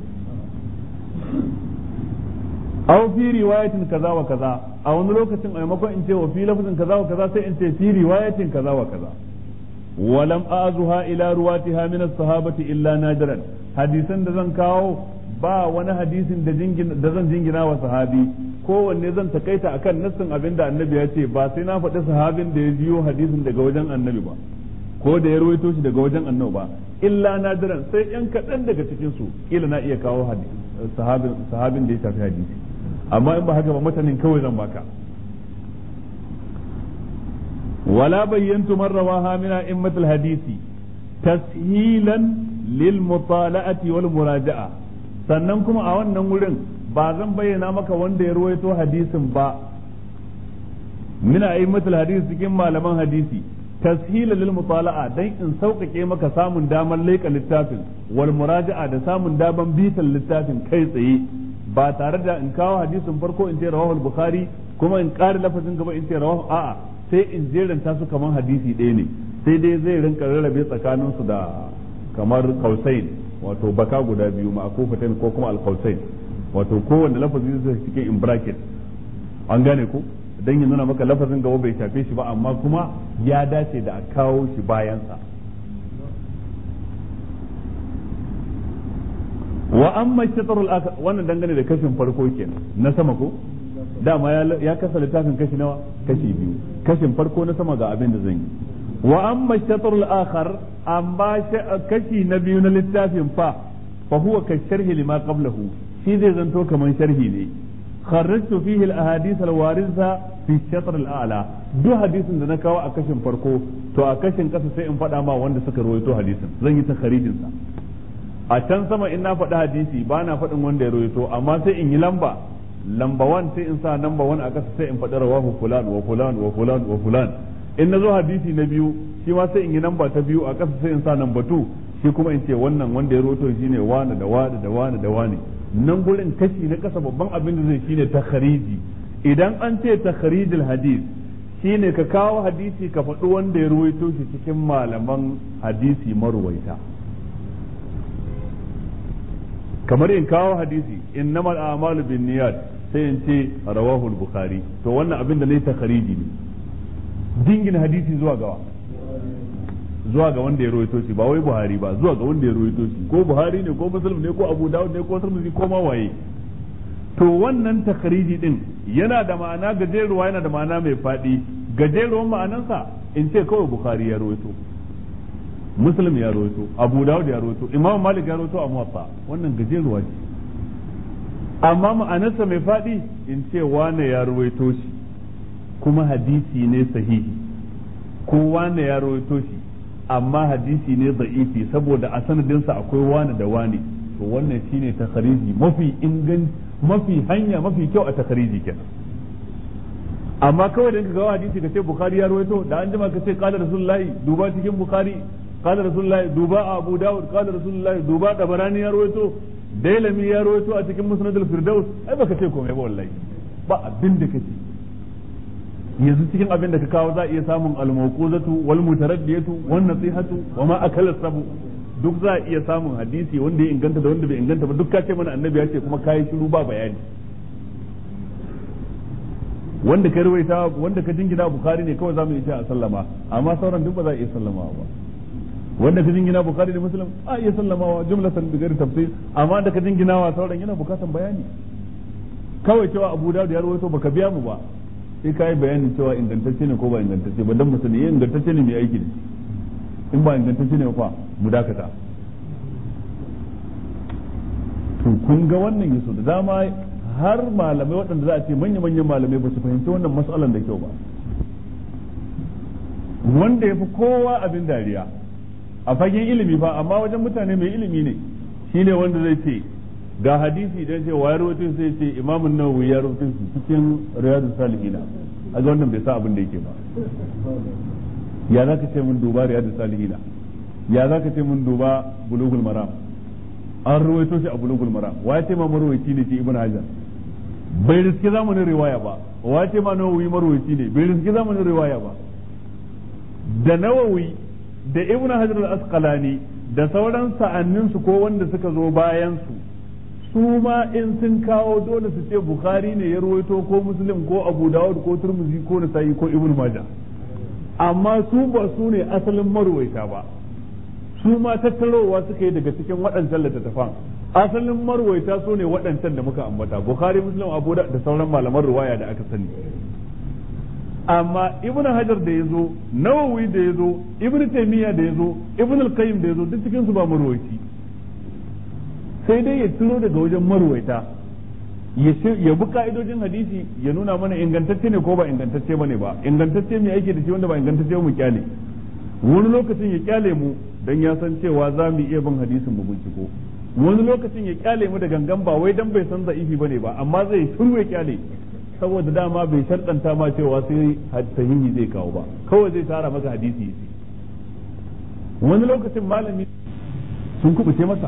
aw fi riwayatin kaza wa kaza a wani lokacin a maimakon in ce wa fi lafazin kaza wa kaza sai in ce fi riwayatin kaza wa kaza ولم أعزها إلى رواتها من الصحابة إلا نادرا حديثا da zan kawo ba wani hadisin da zan jingina wa sahabi kowanne zan takaita akan nassin abin da annabi ya ce ba sai na faɗi sahabin da ya jiyo hadisin daga wajen annabi ba ko da ya rawaito shi daga wajen annabi ba illa nadiran sai yan kaɗan daga cikin su kila na iya kawo sahabin sahabin da ya shafi hadisi amma in ba haka ba mutanen kawai zan baka ولا بينت من رواها من أئمة الحديث تسهيلا للمطالعة والمراجعة sannan kuma a wannan wurin ba zan bayyana maka wanda ya ruwaito hadisin ba min a'immatul hadisi cikin malaman hadisi tashila lil mutala'a dan in sauƙaƙe maka samun damar leƙa littafin wal muraja'a da samun damar bitan littafin kai tsaye ba tare da in kawo hadisin farko in ce rawahu bukhari kuma in ƙara lafazin gaba in ce rawahu a'a sai in jeranta su kamar hadisi ɗaya ne sai dai zai rinka rarrabe tsakanin su da kamar kausain wato baka guda biyu ma ko fatain ko kuma alkausain wato kowanne lafazi zai cikin in bracket an gane ko dan ya nuna maka lafazin gaba bai shafe shi ba amma kuma ya dace da a kawo shi bayansa wa amma shatarul akhar wannan dangane da kashin farko kenan na sama ko dama ya kasa littafin kashi nawa kashi biyu kashin farko na sama ga abin da zan yi wa amma shatrul akhar amma kashi na biyu na littafin fa fa huwa ka sharhi lima qablahu shi zai zanto kaman sharhi ne kharrajtu fihi al ahadith al waritha fi shatr al a'la duk hadisin da na kawo a kashin farko to a kashin kasa sai in faɗa ma wanda suka rawaito hadisin zan yi takharijin sa a can sama in na faɗi hadisi ba na faɗin wanda ya rawaito amma sai in yi lamba lamba wan sai in sa lamba wan a kasa sai in faɗi rawahu fulan wa fulan wa fulan wa fulan in na zo hadisi na biyu shi ma sai in yi lamba ta biyu a kasa sai in sa lamba tu shi kuma in ce wannan wanda ya roto shine wani da wani da wani da wani nan gurin kashi na kasa babban abin da zai shine takhariji idan an ce takharijul hadis shine ka kawo hadisi ka faɗi wanda ya ruwaito shi cikin malaman hadisi maruwaita kamar in kawo hadisi innamal a'malu bin niyyat sai in ce rawahu al-bukhari to wannan abin da nayi takhariji ne dingin hadisi zuwa gawa zuwa ga wanda ya rawaito shi ba wai buhari ba zuwa ga wanda ya rawaito shi ko buhari ne ko muslim ne ko abu dawud ne ko tirmidhi ko ma waye to wannan takhariji din yana da ma'ana gajeruwa yana da ma'ana mai faɗi gajeruwan ma'anansa in ce kawai bukhari ya rawaito muslim ya rawaito abu dawud ya rawaito imam malik ya rawaito a muwatta wannan gajeruwa ce amma ma'anarsa mai faɗi in ce wane ya rawaito shi kuma hadisi ne sahihi ko wane ya rawaito shi amma hadisi ne da'ifi saboda a sanadinsa akwai wane da wane to wannan shine takhariji mafi ingan mafi hanya mafi kyau a takhariji kenan amma kawai da ka ga hadisi ka ce bukhari ya rawaito da an jima ka ce qala rasulullahi duba cikin bukhari qala rasulullahi duba abu daud qala rasulullahi duba tabarani ya rawaito dailami ya rawaito a cikin musnad al-firdaus ai baka ce komai ba wallahi ba abin da kace yanzu cikin abin da ka kawo za a iya samun al-mawquzatu wal mutaraddiyatu wan nasihatu wa ma akala sabu duk za a iya samun hadisi wanda ya inganta da wanda bai inganta ba duk ka ce mana annabi ya ce kuma kai shiru ba bayani wanda ka rawaita wanda ka jingina bukhari ne kawai zamu iya a sallama amma sauran duk ba za a iya sallama ba wanda ka jingina bukhari da muslim a iya sallamawa jumlatan bi ghairi tafsir amma da ka jingina wa sauran yana bukatan bayani kawai cewa abu dawud ya rawaito baka biya mu ba sai kai bayanin cewa ingantacce ne ko ba ingantacce ba dan musulmi yin ingantacce ne mai aiki da in ba ingantacce ne fa mu dakata to kun ga wannan yaso da dama har malamai waɗanda za a ce manya-manyan malamai ba su fahimci wannan matsalan da kyau ba wanda ya fi kowa abin dariya a fagen ilimi fa amma wajen mutane mai ilimi ne shine wanda zai ce ga hadisi idan ce wa ya rawaito sai ce imamun nawawi ya rawaito shi cikin riyadus salihin a ga wannan bai sa abin da yake ba ya zaka ce mun duba riyadus salihin ya zaka ce mun duba bulugul maram an rawaito shi a bulugul maram wa ya ce ma marwayi ne ce ibn hajar bai riski zamanin riwaya ba wa ya ce ma nawawi marwayi ne bai riski zamanin riwaya ba da nawawi da ibn hajar al-asqalani da sauran sa'annin su ko wanda suka zo bayan su su ma in sun kawo dole su ce bukhari ne ya ruwaito ko muslim ko abu dawud ko turmuzi ko nasa'i ko ibn majah amma su ba su ne asalin marwaita ba su ma tattarowa suka yi daga cikin waɗancan littattafan asalin marwaita su ne waɗancan da muka ambata bukhari muslim abu da sauran malaman ruwaya da aka sani amma ibn hajar da ya zo nawawi da ya zo ibn taymiya da ya zo ibn al-qayyim da ya zo duk cikin su ba marwaiti sai dai ya turo daga wajen marwaita ya bi ka'idojin hadisi ya nuna mana ingantacce ne ko ba ingantacce bane ba ingantacce mai aiki da shi wanda ba ingantacce mu kyale wani lokacin ya kyale mu dan ya san cewa za mu iya bin hadisin mu binciko wani lokacin ya kyale mu da gangan ba wai dan bai san za'ifi bane ba amma zai turu ya kyale saboda dama bai sharɗanta ma cewa sai sahihi zai kawo ba kawai zai tara maka hadisi yace wani lokacin malami sun kubuce masa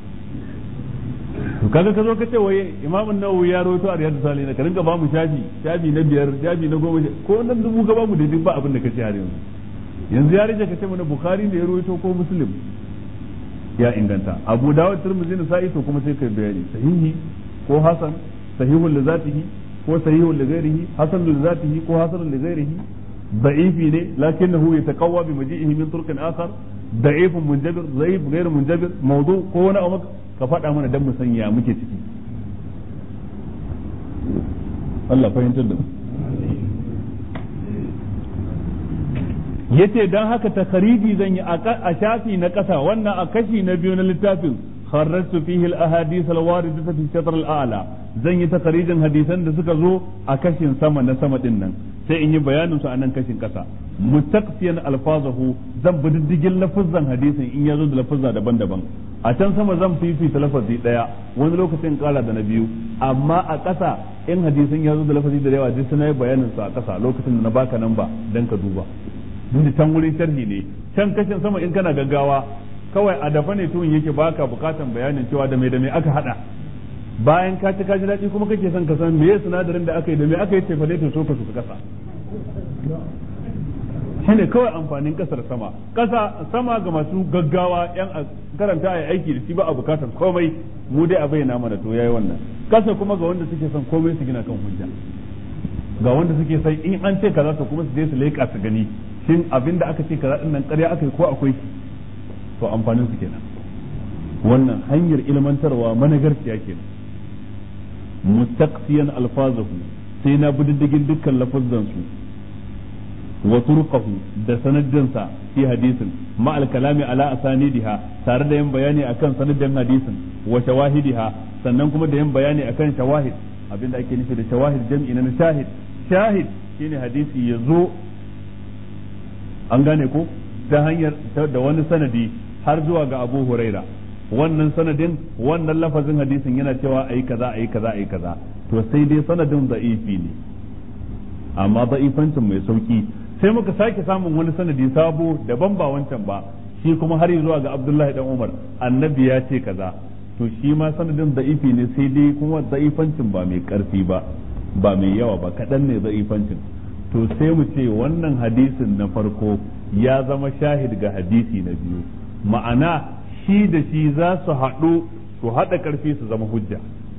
to kaga ka zo ka ce wai imamun nawawi ya rawaito a riyadu salihin ka rinka ba mu shafi shafi na biyar shafi na goma ko nan dubu ka ba mu daidai ba abin da ka ce har yanzu yanzu ya rage ka ce mana bukhari ne ya rawaito ko muslim ya inganta abu dawud tirmidhi na sa'i to kuma sai kai bayani sahihi ko hasan sahihul li zatihi ko sahihul li ghairihi hasan li zatihi ko hasan li ghairihi ضعيف ne لكنه يتقوى بمجيئه من طرق اخر ضعيف منجبر ضعيف غير منجبر موضوع ko wani abu ka faɗa mana dan mu san ya muke ciki Allah fahimtar da mu yace dan haka takhariji zan yi a shafi na ƙasa wannan a kashi na biyu na littafin kharrajtu fihi al-ahadith al-waridata fi shatr al-a'la zan yi takharijin hadisan da suka zo a kashin sama na sama din nan sai in yi bayanin su a nan kashin ƙasa mustaqsiyan alfazahu zan bi diddigin lafazan hadisin in ya zo da lafazza daban-daban a can sama zan fifita lafazi daya wani lokacin kara da na biyu amma a ƙasa in hadisin ya zo da lafazi da yawa duk suna yi bayanin su a ƙasa lokacin da na baka nan ba dan ka duba duk can wurin sharhi ne can kashin sama in kana gaggawa kawai a dafa ne tuhun yake baka bukatan bayanin cewa da me da me aka hada bayan ka ci kaji daɗi kuma kake son ka san meye sinadarin da aka yi da me aka yi tefale to so ka su kasa shine kawai amfanin kasar sama kasa sama ga masu gaggawa yan karanta a aiki da shi ba a bukatar komai mu dai a bayyana mana to yayi wannan kasa kuma ga wanda suke son komai su gina kan hujja ga wanda suke son in an ce kaza to kuma su je su leƙa su gani shin abin da aka ce kaza din nan ƙarya aka yi ko akwai shi to amfanin su kenan wannan hanyar ilmantarwa managarciya kenan mustaqsiyan alfazahu sai na bi diddigin dukkan lafazzan su wa turqahu da sanadinsa fi hadisin ma al kalami ala asanidiha tare da yin bayani akan sanadin hadisin wa shawahidiha sannan kuma da yin bayani akan shawahid abinda ake nufi da shawahid jam'i na shahid shahid shine hadisi ya zo an gane ko ta hanyar da wani sanadi har zuwa ga Abu Huraira wannan sanadin wannan lafazin hadisin yana cewa ayi kaza ayi kaza ayi kaza to sai dai sanadin da'ifi ne amma da'ifancin mai sauki sai muka sake samun wani sanadi sabo daban ba wancan ba shi kuma har zuwa ga Abdullahi dan Umar annabi ya ce kaza to shi ma sanadin da'ifi ne sai dai kuma da'ifancin ba mai karfi ba ba mai yawa ba kaɗan ne da'ifancin to sai mu ce wannan hadisin na farko ya zama shahid ga hadisi na biyu ma'ana shi da shi za su haɗu su haɗa ƙarfi su zama hujja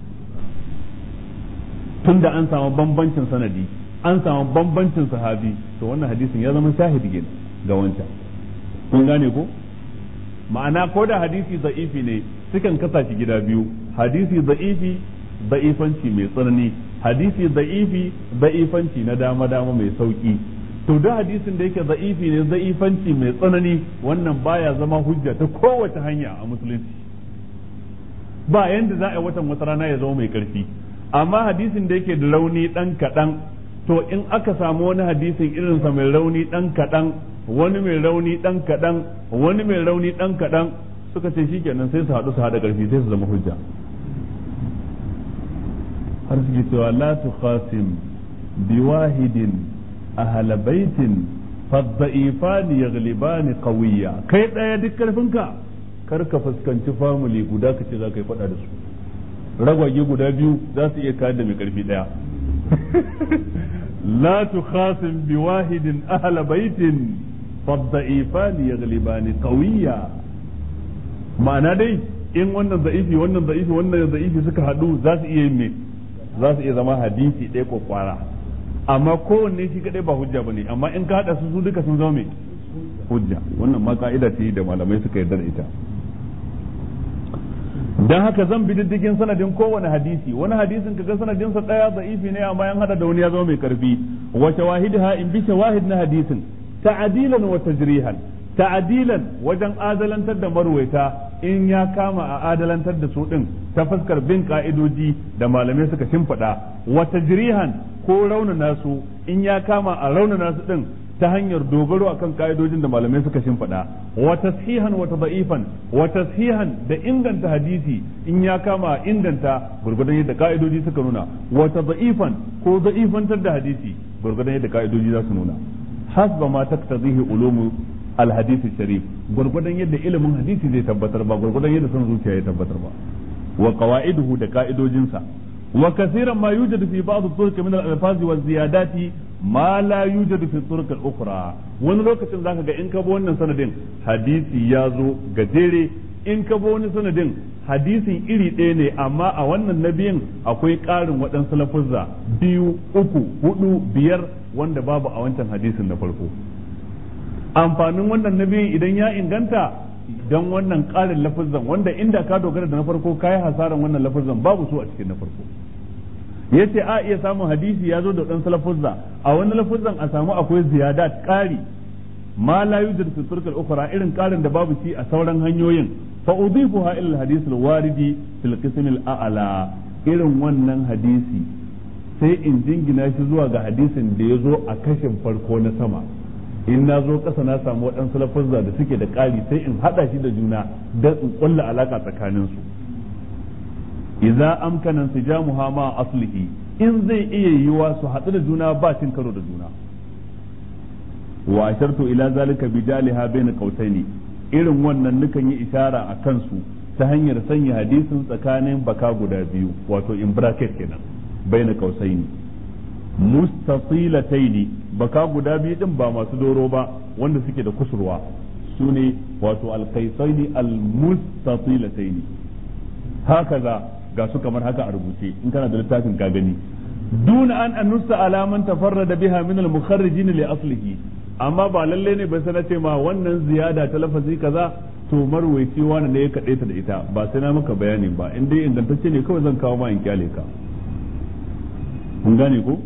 tunda an samu bambancin sanadi an samu bambancin sahabi to wannan hadisin ya zama shahid ga wancan kun gane ko ma'ana ko da hadisi za'ifi ne sukan kasa shi gida biyu hadisi za'ifi za'ifanci mai tsanani hadisi za'ifi za'ifanci na dama dama mai sauki to da hadisin da yake za'ifi ne za'ifanci mai tsanani wannan baya zama hujja ta kowace hanya a musulunci ba yanda za a yi watan wata rana ya zama mai karfi amma hadisin da yake da rauni dan kaɗan to in aka samu wani hadisin irinsa mai rauni dan kaɗan wani mai rauni dan kaɗan wani mai rauni dan kaɗan suka ce shikenan sai su haɗu su haɗa ƙarfi sai su zama hujja har suke cewa la tukhasim biwahidin ahla baitin fadda'ifani yaglibani qawiyya kai daya duk karfinka kar ka fuskanci family guda ka ce za ka yi fada da su ragwage guda biyu za su iya kayar da mai karfi daya la tukhasim biwahidin ahla baitin fadda'ifani yaglibani qawiyya ma'ana dai in wannan za'ifi wannan za'ifi wannan za'ifi suka haɗu za su iya yin me za su iya zama hadisi ɗaya ko kwara amma kowanne shi kadai ba hujja bane amma in ka haɗa su su duka sun zama me hujja wannan ma ka'ida ce da malamai suka yarda da ita dan haka zan bi diddigin sanadin kowane hadisi wani hadisin kaga sanadin sa daya da'ifi ne amma yan hada da wani ya zama mai karfi wa shawahidha in bi shawahid na hadisin ta'dilan wa tajrihan ta'adilan wajen adalantar da marwaita in ya kama a adalantar da su din ta fuskar bin ka'idoji da malamai suka shimfiɗa wa tajrihan ko raunana su in ya kama a raunana su din ta hanyar dogaro akan ka'idojin da malamai suka shimfiɗa wa tashihan wa tada'ifan wa tashihan da inganta hadisi in ya kama a inganta gurgudan yadda ka'idoji suka nuna wa tada'ifan ko da'ifantar da hadisi gurgudan yadda ka'idoji za su nuna hasba ma taktazihi ulumu alhadisi sharif gurgudan yadda ilimin hadisi zai tabbatar ba gurgudan yadda son zuciya ya tabbatar ba wa qawaiduhu da ka'idojinsa wa kaseeran ma yujadu fi ba'd turuq min al-alfaz wa ziyadati ma la yujadu fi turuq al-ukhra wani lokacin zaka ga in ka bi wannan sanadin hadisi ya zo gajere in ka bi wani sanadin hadisin iri ɗaya ne amma a wannan nabiyin akwai ƙarin waɗansu lafuzza biyu uku hudu biyar wanda babu a wancan hadisin na farko amfanin wannan nabiyin idan ya inganta don wannan ƙarin lafazan wanda inda ka dogara da na farko kayi hasaran wannan lafazan babu su a cikin na farko yace a iya samun hadisi ya zo da ɗan lafazza a wani lafazan a samu akwai ziyadat ƙari ma la yujad fi turk al-ukhra irin ƙarin da babu shi a sauran hanyoyin fa udifuha ila al-hadith al-waridi fil qism al-a'la irin wannan hadisi sai in jingina shi zuwa ga hadisin da ya zo a kashin farko na sama in na zo ƙasa na samu waɗansu lafazza da suke da ƙari sai in haɗa shi da juna don in ƙulla alaƙa tsakanin su idza amkana sijamuha ma aslihi in zai iya yiwa su haɗu da juna ba cin karo da juna wa ashartu ila zalika bi jaliha bayna qautaini irin wannan nukan yi ishara a kansu ta hanyar sanya hadisin tsakanin baka guda biyu wato in bracket kenan bayna qausaini mustasilataini baka guda biyu din ba masu doro ba wanda suke da kusurwa su ne wato alkaisaini almustasilataini hakaza ga su kamar haka a rubuce in kana da littafin ka gani duna an annusa alaman tafarrada biha min al-mukharrijin li aslihi amma ba lalle ne ba sana ce ma wannan ziyada ta lafazi kaza to marwaici wani ne ya kaɗe ta da ita ba sai na maka bayani ba in dai ingantacce ne kawai zan kawo ma in kyale ka kun gane ko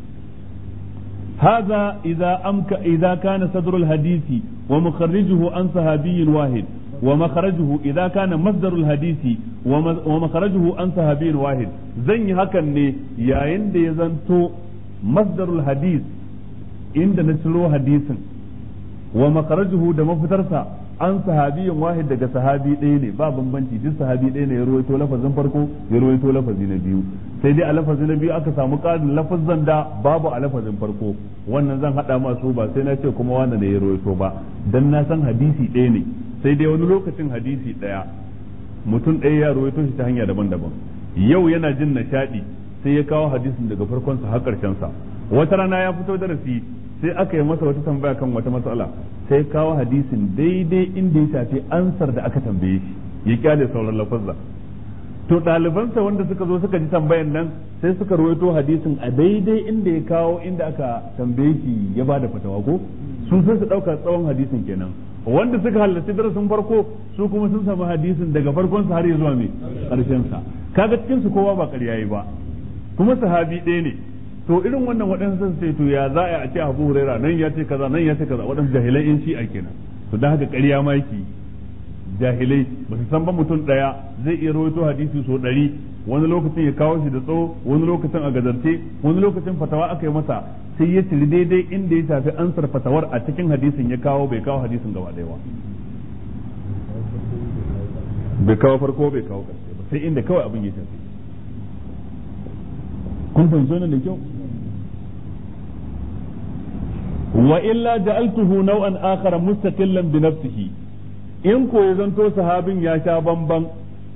هذا إذا أمك إذا كان صدر الحديث ومخرجه عن صحابي واحد ومخرجه إذا كان مصدر الحديث ومخرجه عن صحابي واحد زي هكا يا عند يزنتو مصدر الحديث عند نشرو حديث ومخرجه da mafitarsa an sahabiyin wahid daga sahabi ɗaya ne ba bambanci duk sahabi ɗaya ne ya ruwaito lafazin farko ya ruwaito lafazi na biyu sai dai a lafazi na biyu aka samu ƙarin lafazan da babu a lafazin farko wannan zan haɗa masu ba sai na ce kuma wanda da ya ruwaito ba dan na san hadisi ɗaya ne sai dai wani lokacin hadisi ɗaya mutum ɗaya ya ruwaito shi ta hanya daban-daban yau yana jin nishaɗi sai ya kawo hadisin daga farkonsa har ƙarshensa wata rana ya fito darasi sai aka yi masa wata tambaya kan wata matsala sai kawo hadisin daidai inda ya shafi ansar da aka tambaye shi ya kyale sauran lafazza to ɗalibansa wanda suka zo suka ji tambayan nan sai suka rawaito hadisin a daidai inda ya kawo inda aka tambaye shi ya ba da fatawa ko su sai su ɗauka tsawon hadisin kenan wanda suka halarci darasin farko su kuma sun samu hadisin daga farkonsa har ya zuwa mai ƙarshen sa kaga cikin su kowa ba ƙarya yi ba kuma sahabi ɗaya ne to irin wannan waɗansu sun ce to ya za a ce Abu Huraira nan ya ce kaza nan ya ce kaza waɗansu jahilai in shi a kenan to dan haka ƙarya ma yake jahilai ba su san ba mutum ɗaya zai iya rawaito hadisi so ɗari wani lokacin ya kawo shi da tsawo wani lokacin a gazarce wani lokacin fatawa aka yi masa sai ya ciri daidai inda ya shafi ansar fatawar a cikin hadisin ya kawo bai kawo hadisin gaba ɗaya ba bai kawo farko bai kawo ƙarshe ba sai inda kawai abin ya shafi kun fahimci wannan da kyau wa illa ja'altuhu naw'an akhara mustaqillan bi nafsihi in ko ya zanto sahabin ya sha bamban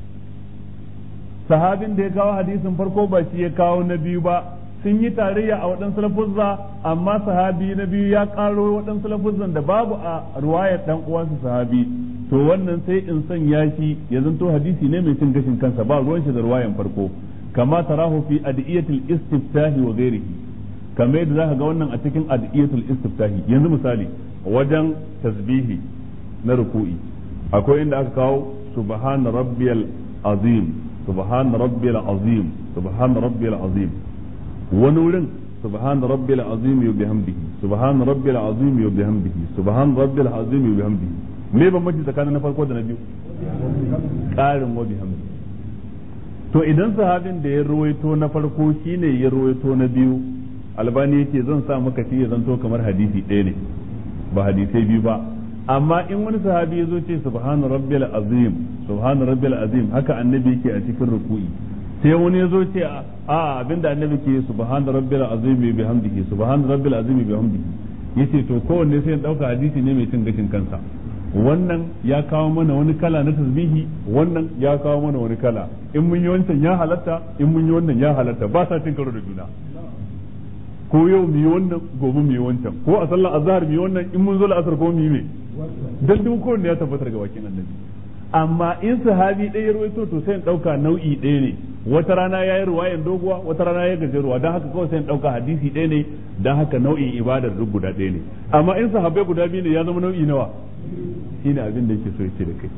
sahabin da ya kawo hadisin farko ba shi ya kawo na biyu ba sun yi tarayya a waɗansu lafuzza amma sahabi na biyu ya ƙaro waɗansu lafuzzan da babu a ruwayar ɗan uwansa sahabi to wannan sai in sanya shi ya zanto hadisi ne mai cin gashin kansa ba ruwan shi da ruwayan farko kama tarahu fi adiyatul istiftahi wa ghairihi kamar yadda zaka ga wannan a cikin adiyatul istiftahi yanzu misali wajen tasbihi na ruku'i akwai inda aka kawo subhana rabbiyal azim subhana rabbiyal azim subhana rabbiyal azim wani wurin subhana rabbil azim wa bihamdihi subhana rabbil azim wa bihamdihi subhana rabbil azim wa bihamdihi me bambanci tsakanin na farko da na biyu ƙarin wa bihamdihi to idan sahabin da ya ruwaito na farko shine ya ruwaito na biyu albani yace zan sa maka shi ya zanto kamar hadisi ɗaya ne ba hadisai biyu ba amma in wani sahabi ya zo ce subhana rabbil azim subhana rabbil azim haka annabi yake a cikin ruku'i sai wani ya zo ce a abinda annabi ke subhana rabbil azim bi hamdihi subhana rabbil azim bi hamdihi yace to kowanne sai ya dauka hadisi ne mai cin gashin kansa wannan ya kawo mana wani kala na tasbihi wannan ya kawo mana wani kala in mun yi wancan ya halatta in mun yi wannan ya halatta ba sa cin karo da juna ko yau mu yi wannan gobe mu yi wancan ko a sallar azhar mu yi wannan in mun zo la'asar ko mu yi me dan duk kowanne ya tabbatar ga bakin annabi amma in sahabi ɗaya ya rawaito to sai in ɗauka nau'i ɗaya ne wata rana ya yi ruwayan doguwa wata rana ya gajeruwa don haka kawai sai in ɗauka hadisi ɗaya ne don haka nau'in ibadar duk guda ɗaya ne amma in sahabbai guda biyu ne ya zama nau'i nawa shi ne abin da yake so ya ce da kai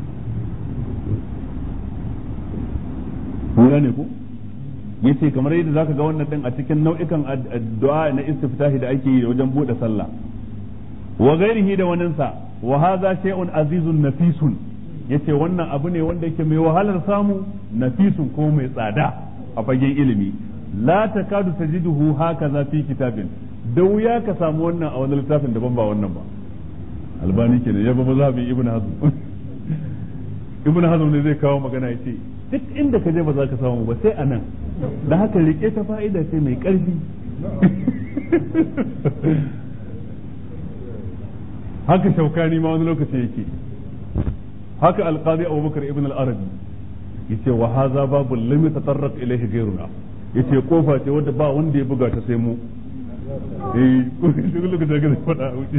kun gane ku yace kamar yadda zaka ga wannan din a cikin nau'ikan addu'a na istiftahi da ake yi wajen bude sallah wa ghairihi da waninsa wa hadha shay'un azizun nafisun yace wannan abu ne wanda yake mai wahalar samu nafisun ko mai tsada a fagen ilimi la takadu tajiduhu hakaza fi kitabin da wuya ka samu wannan a wani littafin daban ba wannan ba albani kenan ya ba mazhabin ibnu hazm ibnu hazm ne zai kawo magana yace duk inda ka je ba za ka samu ba sai anan da haka rike ta fa'ida ce mai karfi haka shaukani ma wani lokaci yake haka alqadi abubakar ibn al-arabi yace wa hadha babu lam yatatarraq ilayhi ghayruna yace kofa ce wanda ba wanda ya buga ta sai mu eh duk lokacin da ka faɗa wuce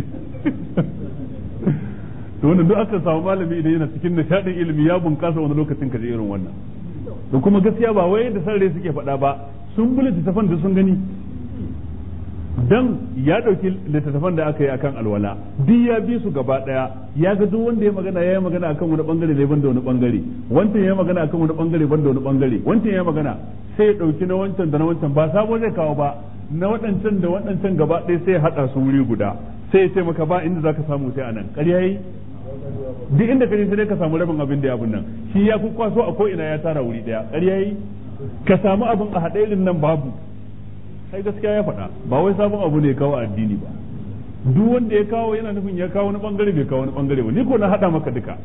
to wannan duk aka samu malami idan yana cikin nishadin ilimi ya bunkasa wani lokacin ka je irin wannan da kuma gaskiya ba wai da sarre suke faɗa ba sun bi littattafan da sun gani dan ya ɗauki littattafan da aka yi akan alwala duk ya bi su gaba ɗaya ya ga duk wanda ya magana ya yi magana akan wani bangare ne banda wani bangare wancan ya yi magana akan wani bangare banda wani bangare wancan ya yi magana sai ya ɗauki na wancan da na wancan ba sabo zai kawo ba na waɗancan da waɗancan gaba ɗaya sai ya haɗa su wuri guda sai ya ce maka ba inda zaka samu sai anan ƙarya yi duk inda ka je sai ka samu rabin abin da ya abun nan shi ya kwaso a ko ina ya tara wuri daya ƙarya yi ka samu abin a haɗe irin nan babu sai gaskiya ya faɗa ba wai sabon abu ne ya kawo addini ba duk wanda ya kawo yana nufin ya kawo wani bangare bai kawo wani bangare ba ni ko na haɗa maka duka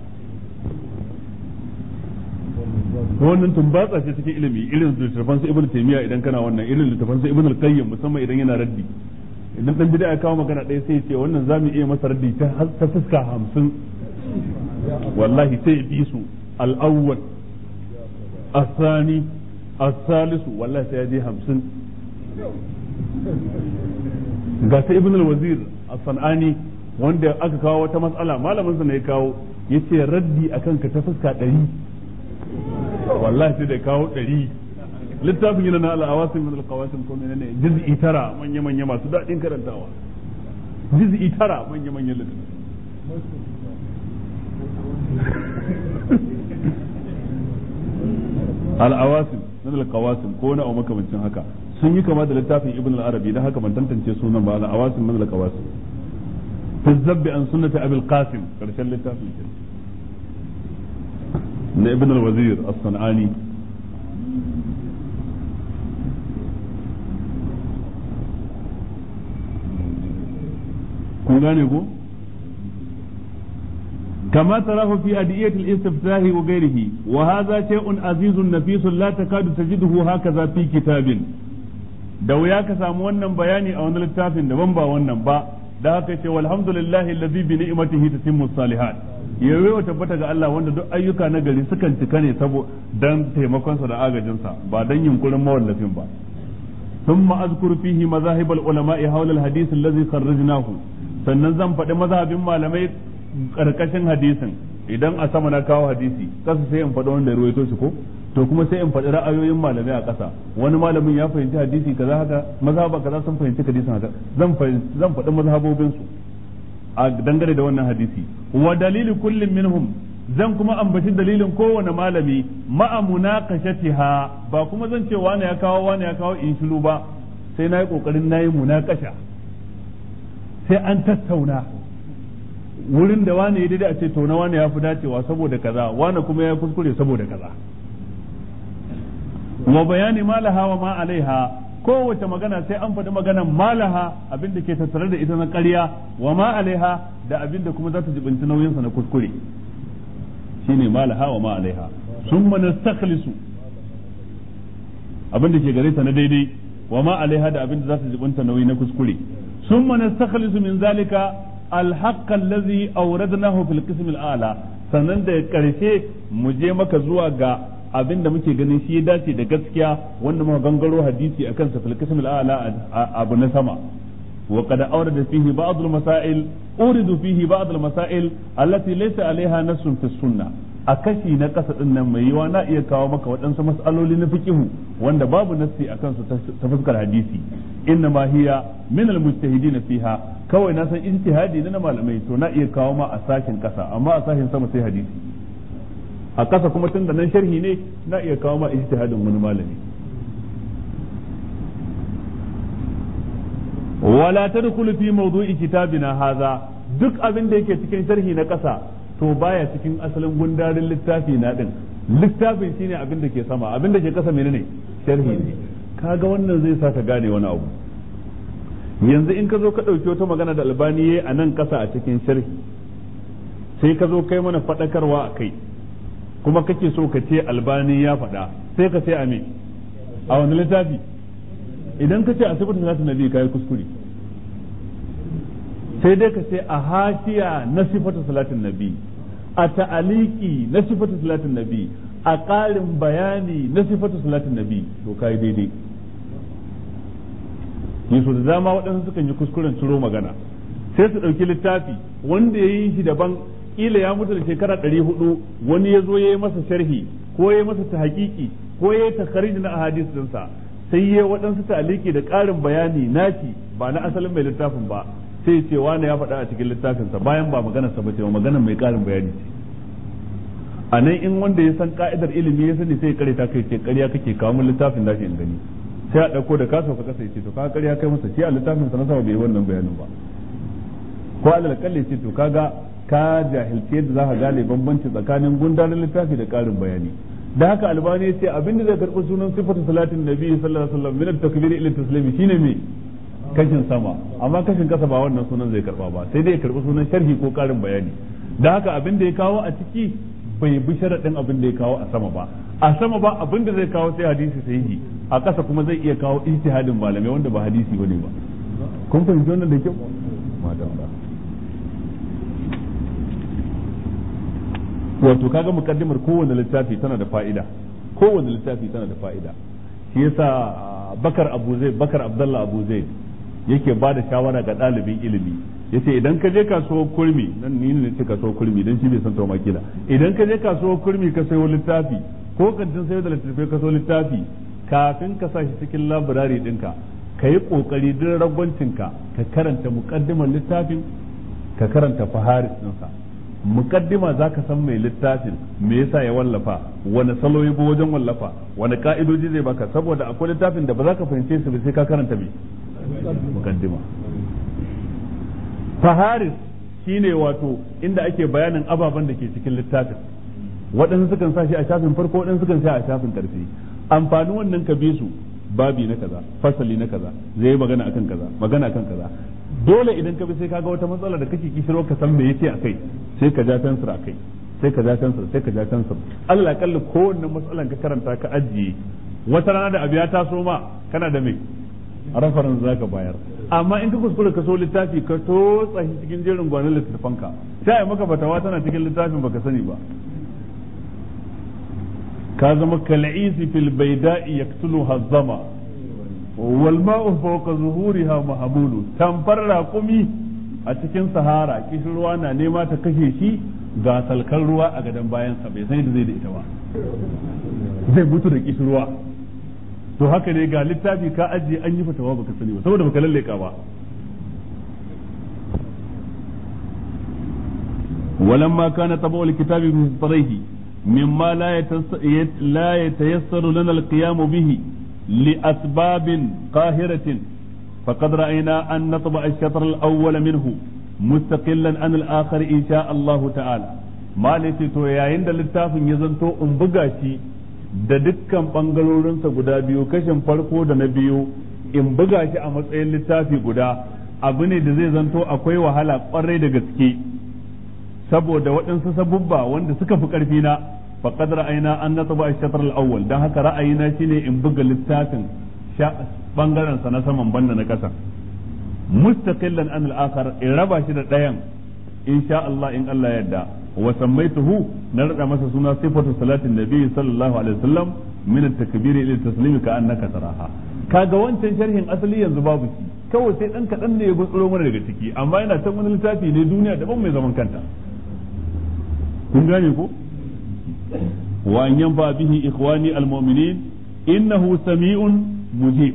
wannan tumbatsa ce cikin ilimi irin littattafan su ibnu taymiya idan kana wannan irin littattafan su ibnu al-qayyim musamman idan yana raddi idan dan bid'a ya kawo magana ɗaya sai ya ce wannan zamu iya masa raddi ta ta fuska hamsin wallahi sai ya bi su al-awwal الثاني الثالث والله سيدي همسن ga ta ibn al-wazir as-sanani wanda aka kawo wata matsala malamin sa ne ya kawo yace raddi akan ka ta fuska 100 wallahi sai da kawo 100 littafin yana na al-awasim min al-qawasim ko menene juz'i tara manya manya masu dadin karantawa juz'i tara manya manya littafin al-awasim min al-qawasim ko na makamancin haka sun yi kama da littafin ibn al-arabi dan haka ban tantance sunan ba al-awasim min al-qawasim fi zabbi an sunnati abil qasim karshen littafin ke na ibn al-wazir as-sanani kun gane ko كما تراه في أدعية الاستفتاح وغيره وهذا شيء عزيز نفيس لا تكاد تجده هكذا في كتاب da wuya ka samu wannan bayani a wani littafin daban ba wannan ba da haka ce walhamdulillahi allazi bi ni'matihi tatimmu salihat yayi wa tabbata ga Allah wanda duk ayyuka na gari sukan cika ne sabo dan taimakon sa da agajin sa ba dan yunkurin mawallafin ba ثم أذكر فيه مذاهب العلماء حول الحديث الذي خرجناه sannan zan faɗi mazhabin malamai ƙarƙashin hadisin idan a sama na kawo hadisi kasa sai in faɗi wanda ruwaito shi ko to kuma sai in faɗi ra'ayoyin malamai a ƙasa wani malamin ya fahimci hadisi kaza haka mazhaba kaza sun fahimci hadisin haka zan zan faɗi mazhabobin su a dangane da wannan hadisi wa dalili kullum minhum zan kuma ambaci dalilin kowane malami ma'a munaqashatiha ba kuma zan ce wani ya kawo wani ya kawo in shiru ba sai na yi kokarin na yi munakasha sai an tattauna wurin da wani ya daidai a ce to na wani ya fi dacewa saboda kaza wani kuma ya kuskure saboda kaza wa bayani malaha wa ma alaiha kowace magana sai an faɗi maganan malaha abin da ke tattare da ita na ƙarya wa ma alaiha da abin da kuma za ta jibinci nauyinsa na kuskure shine malaha wa ma alaiha summa nastakhlisu abin da ke gare ta na daidai wa ma alaiha da abin da za ta jibinta nauyi na kuskure summa nastakhlisu min zalika alhaqqa allazi awradnahu fil qism al-a'la sannan da karshe mu je maka zuwa ga abin da muke ganin shi ya dace da gaskiya wanda muka gangaro hadisi akan sa fil qism al-a'la abu na sama wa qad awrada fihi ba'd al-masail uridu fihi ba'd al-masail allati laysa alaiha nassun fi sunnah a kashi na kasa din nan mai yiwa na iya kawo maka waɗansu mas'aloli na fiqihu wanda babu nassi a kansu ta fuskar hadisi inna ma hiya min al-mujtahidin fiha kawai na san ijtihadi na malamai to na iya kawo ma a sashin kasa amma a sashin sama sai hadisi a kasa kuma tun da nan sharhi ne na iya kawo ma ijtihadin wani malami wala tadkhulu fi mawdu'i kitabina hadha duk abin da yake cikin sharhi na kasa to baya cikin asalin gundarin littafi na din littafin shine abin da ke sama abin da ke kasa menene sharhi ne kaga wannan zai sa ka gane wani abu yanzu in ka zo ka ɗauki wata magana da albani yayi a nan kasa a cikin sharhi sai ka zo kai mana faɗakarwa a kai kuma kake so ka ce albani ya faɗa sai ka ce a me a wani littafi idan ka ce a sifatin salatin nabi kai kuskure sai dai ka ce a hashiya na sifatu salatin nabi a ta'aliki na sifatu salatin nabi a ƙarin bayani na sifatu salatin nabi to kai daidai yaso da dama waɗansu sukan yi kuskuren ciro magana sai su ɗauki littafi wanda ya yi shi daban ƙila ya mutu da shekara ɗari hudu wani ya zo ya yi masa sharhi ko ya yi masa ta hakiki ko ya yi takharij na ahadis dinsa sai ya waɗansu ta'aliki da ƙarin bayani naci ba na asalin mai littafin ba sai ce wani ya faɗa a cikin littafinsa bayan ba maganar sa bace ba maganar mai ƙarin bayani ce a nan in wanda ya san ka'idar ilimi ya sani sai kare ta kai ce ƙarya kake kawo mun littafin da in gani sai a ɗauko da kasa ka kasa ce to ka ƙarya kai masa shi a littafin sa na sama bai yi wannan bayanin ba ko alal kalle ce to kaga ka jahilce yadda za ka gane bambanci tsakanin gundarin littafi da ƙarin bayani da haka albani ya ce abinda zai karɓi sunan sifatu salatin nabi sallallahu alaihi wasallam min at-takbir ila taslimi shine me kashin sama amma kashin kasa ba wannan sunan zai karba ba sai dai ya karbi sunan sharhi ko karin bayani da haka abin da ya kawo a ciki bai bi sharaɗin abin da ya kawo a sama ba a sama ba abin da zai kawo sai hadisi sahihi a ƙasa kuma zai iya kawo ijtihadin malamai wanda ba hadisi bane ba kun fahimci wannan da kyau madalla wato kaga mukaddimar kowanne littafi tana da fa'ida kowanne littafi tana da fa'ida shi yasa bakar abu zai bakar abdallah abu zai yake ba da shawara ga ɗalibin ilimi yace idan ka je kasuwar kurmi nan ni ne ce kasuwar kurmi dan shi bai san tauma kila idan ka je kasuwar kurmi ka sayo littafi ko kantin sayo da littafi ka sayo littafi kafin ka sa shi cikin labirari ɗinka ka yi ƙoƙari duk ragwancinka ka karanta muƙaddimar littafin ka karanta faharis ɗinsa mukaddima za ka san mai littafin me yasa ya wallafa wani salo ya wajen wallafa wani ka'idoji zai baka saboda akwai littafin da ba za ka fahimce su ba sai ka karanta me mukaddima faharis shine wato inda ake bayanin ababen da ke cikin littafin waɗansu sukan sa shi a shafin farko waɗansu sukan sa a shafin ƙarfi amfanin wannan ka bi su babi na kaza fasali na kaza zai magana akan kaza magana akan kaza dole idan ka bi sai kaga wata matsala da kake kishiro ka san me yace akai sai ka ja fensir akai sai ka ja fensir sai ka ja fensir Allah kalli kowanne matsalan ka karanta ka ajiye wata rana da abu ya taso ma kana da me reference zaka bayar amma in ka kuskura ka so littafi ka totsa shi cikin jerin gwanin littattafanka sai a maka fatawa tana cikin littafin baka sani ba ka zama kal'isi fil baida'i yaktulu hazzama wal ma'u fawqa zuhuriha mahmulu tamfar raqumi a cikin sahara kishirwa na nema ta kashe shi ga salkan ruwa a gadon bayansa bai san yadda zai da ita ba zai mutu da kishirwa to haka ne ga littafi ka ajiye an yi fatawa baka sani ba saboda baka lalleka ba ولما كان طبع الكتاب بمصدريه مما لا لا يتيسر لنا القيام به لأسباب قاهرة فقد رأينا أن نطبع الشطر الأول منه مستقلا عن الآخر إن شاء الله تعالى ما ليس تو yayin da littafin ya zanto in buga shi da dukkan bangarorinsa guda biyu kashin farko da na biyu in buga shi a matsayin littafi guda abu ne da zai zanto akwai wahala kwarai da gaske saboda waɗansu sabubba wanda suka fi ƙarfi na faqad ra'ayna an nataba ash-shatr al-awwal dan haka ra'ayina shine in buga littafin bangaren sa na saman banda na ƙasa mustaqillan an al-akhar in raba shi da ɗayan insha Allah in Allah yadda wa sammaituhu na rada masa suna sifatu salatin nabi sallallahu alaihi wasallam min at-takbir ila at-taslim ka annaka taraha kaga wancan sharhin asali yanzu babu shi kawai sai dan kadan ne ya gutsuro mana daga ciki amma yana can wani littafi ne duniya daban mai zaman kanta kun gane ko wa an yanfa bihi ikhwani almu'minin innahu sami'un mujib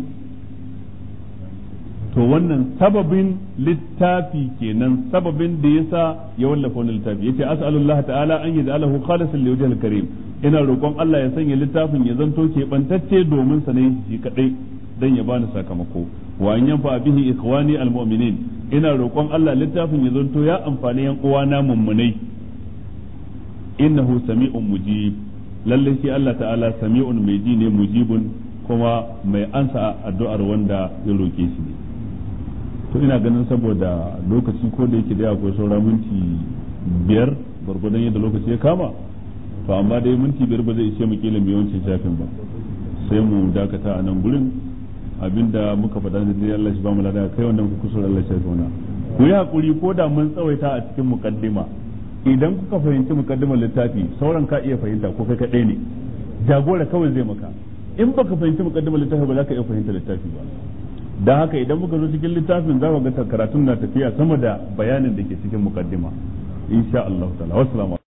to wannan sababin littafi kenan sababin da yasa ya wallafa wannan littafi yace as'alullah ta'ala an yaj'alahu khalisan li wajhil karim ina roƙon Allah ya sanya littafin ya zanto ke bantacce domin sa ne shi kadai dan ya bani sakamako wa an yanfa bihi ikhwani almu'minin ina roƙon Allah littafin ya zanto ya amfani yan uwana mummunai innahu sami'un mujib lalle shi Allah ta'ala sami'un mai ji ne mujibun kuma mai ansa addu'ar wanda ya roke shi ne to ina ganin saboda lokaci ko da yake da akwai saura minti biyar gwargwadon yadda lokaci ya kama to amma dai minti biyar ba zai ishe mu kila yawancin shafin ba sai mu dakata a nan gurin abinda muka faɗa da dai Allah shi ba mu lada kai wannan ku kusur Allah shi ya ku yi hakuri ko da mun tsawaita a cikin muqaddima idan kuka fahimci mukaddimar littafi sauran ka iya fahimta ko kai kaɗai ne jagora kawai zai maka in baka fahimci mukaddimar littafi ba za ka iya fahimta littafi ba don haka idan muka zo cikin littafin za ga karatun na tafiya sama da bayanin da ke cikin mukaddima insha Allah ta'ala wassalamu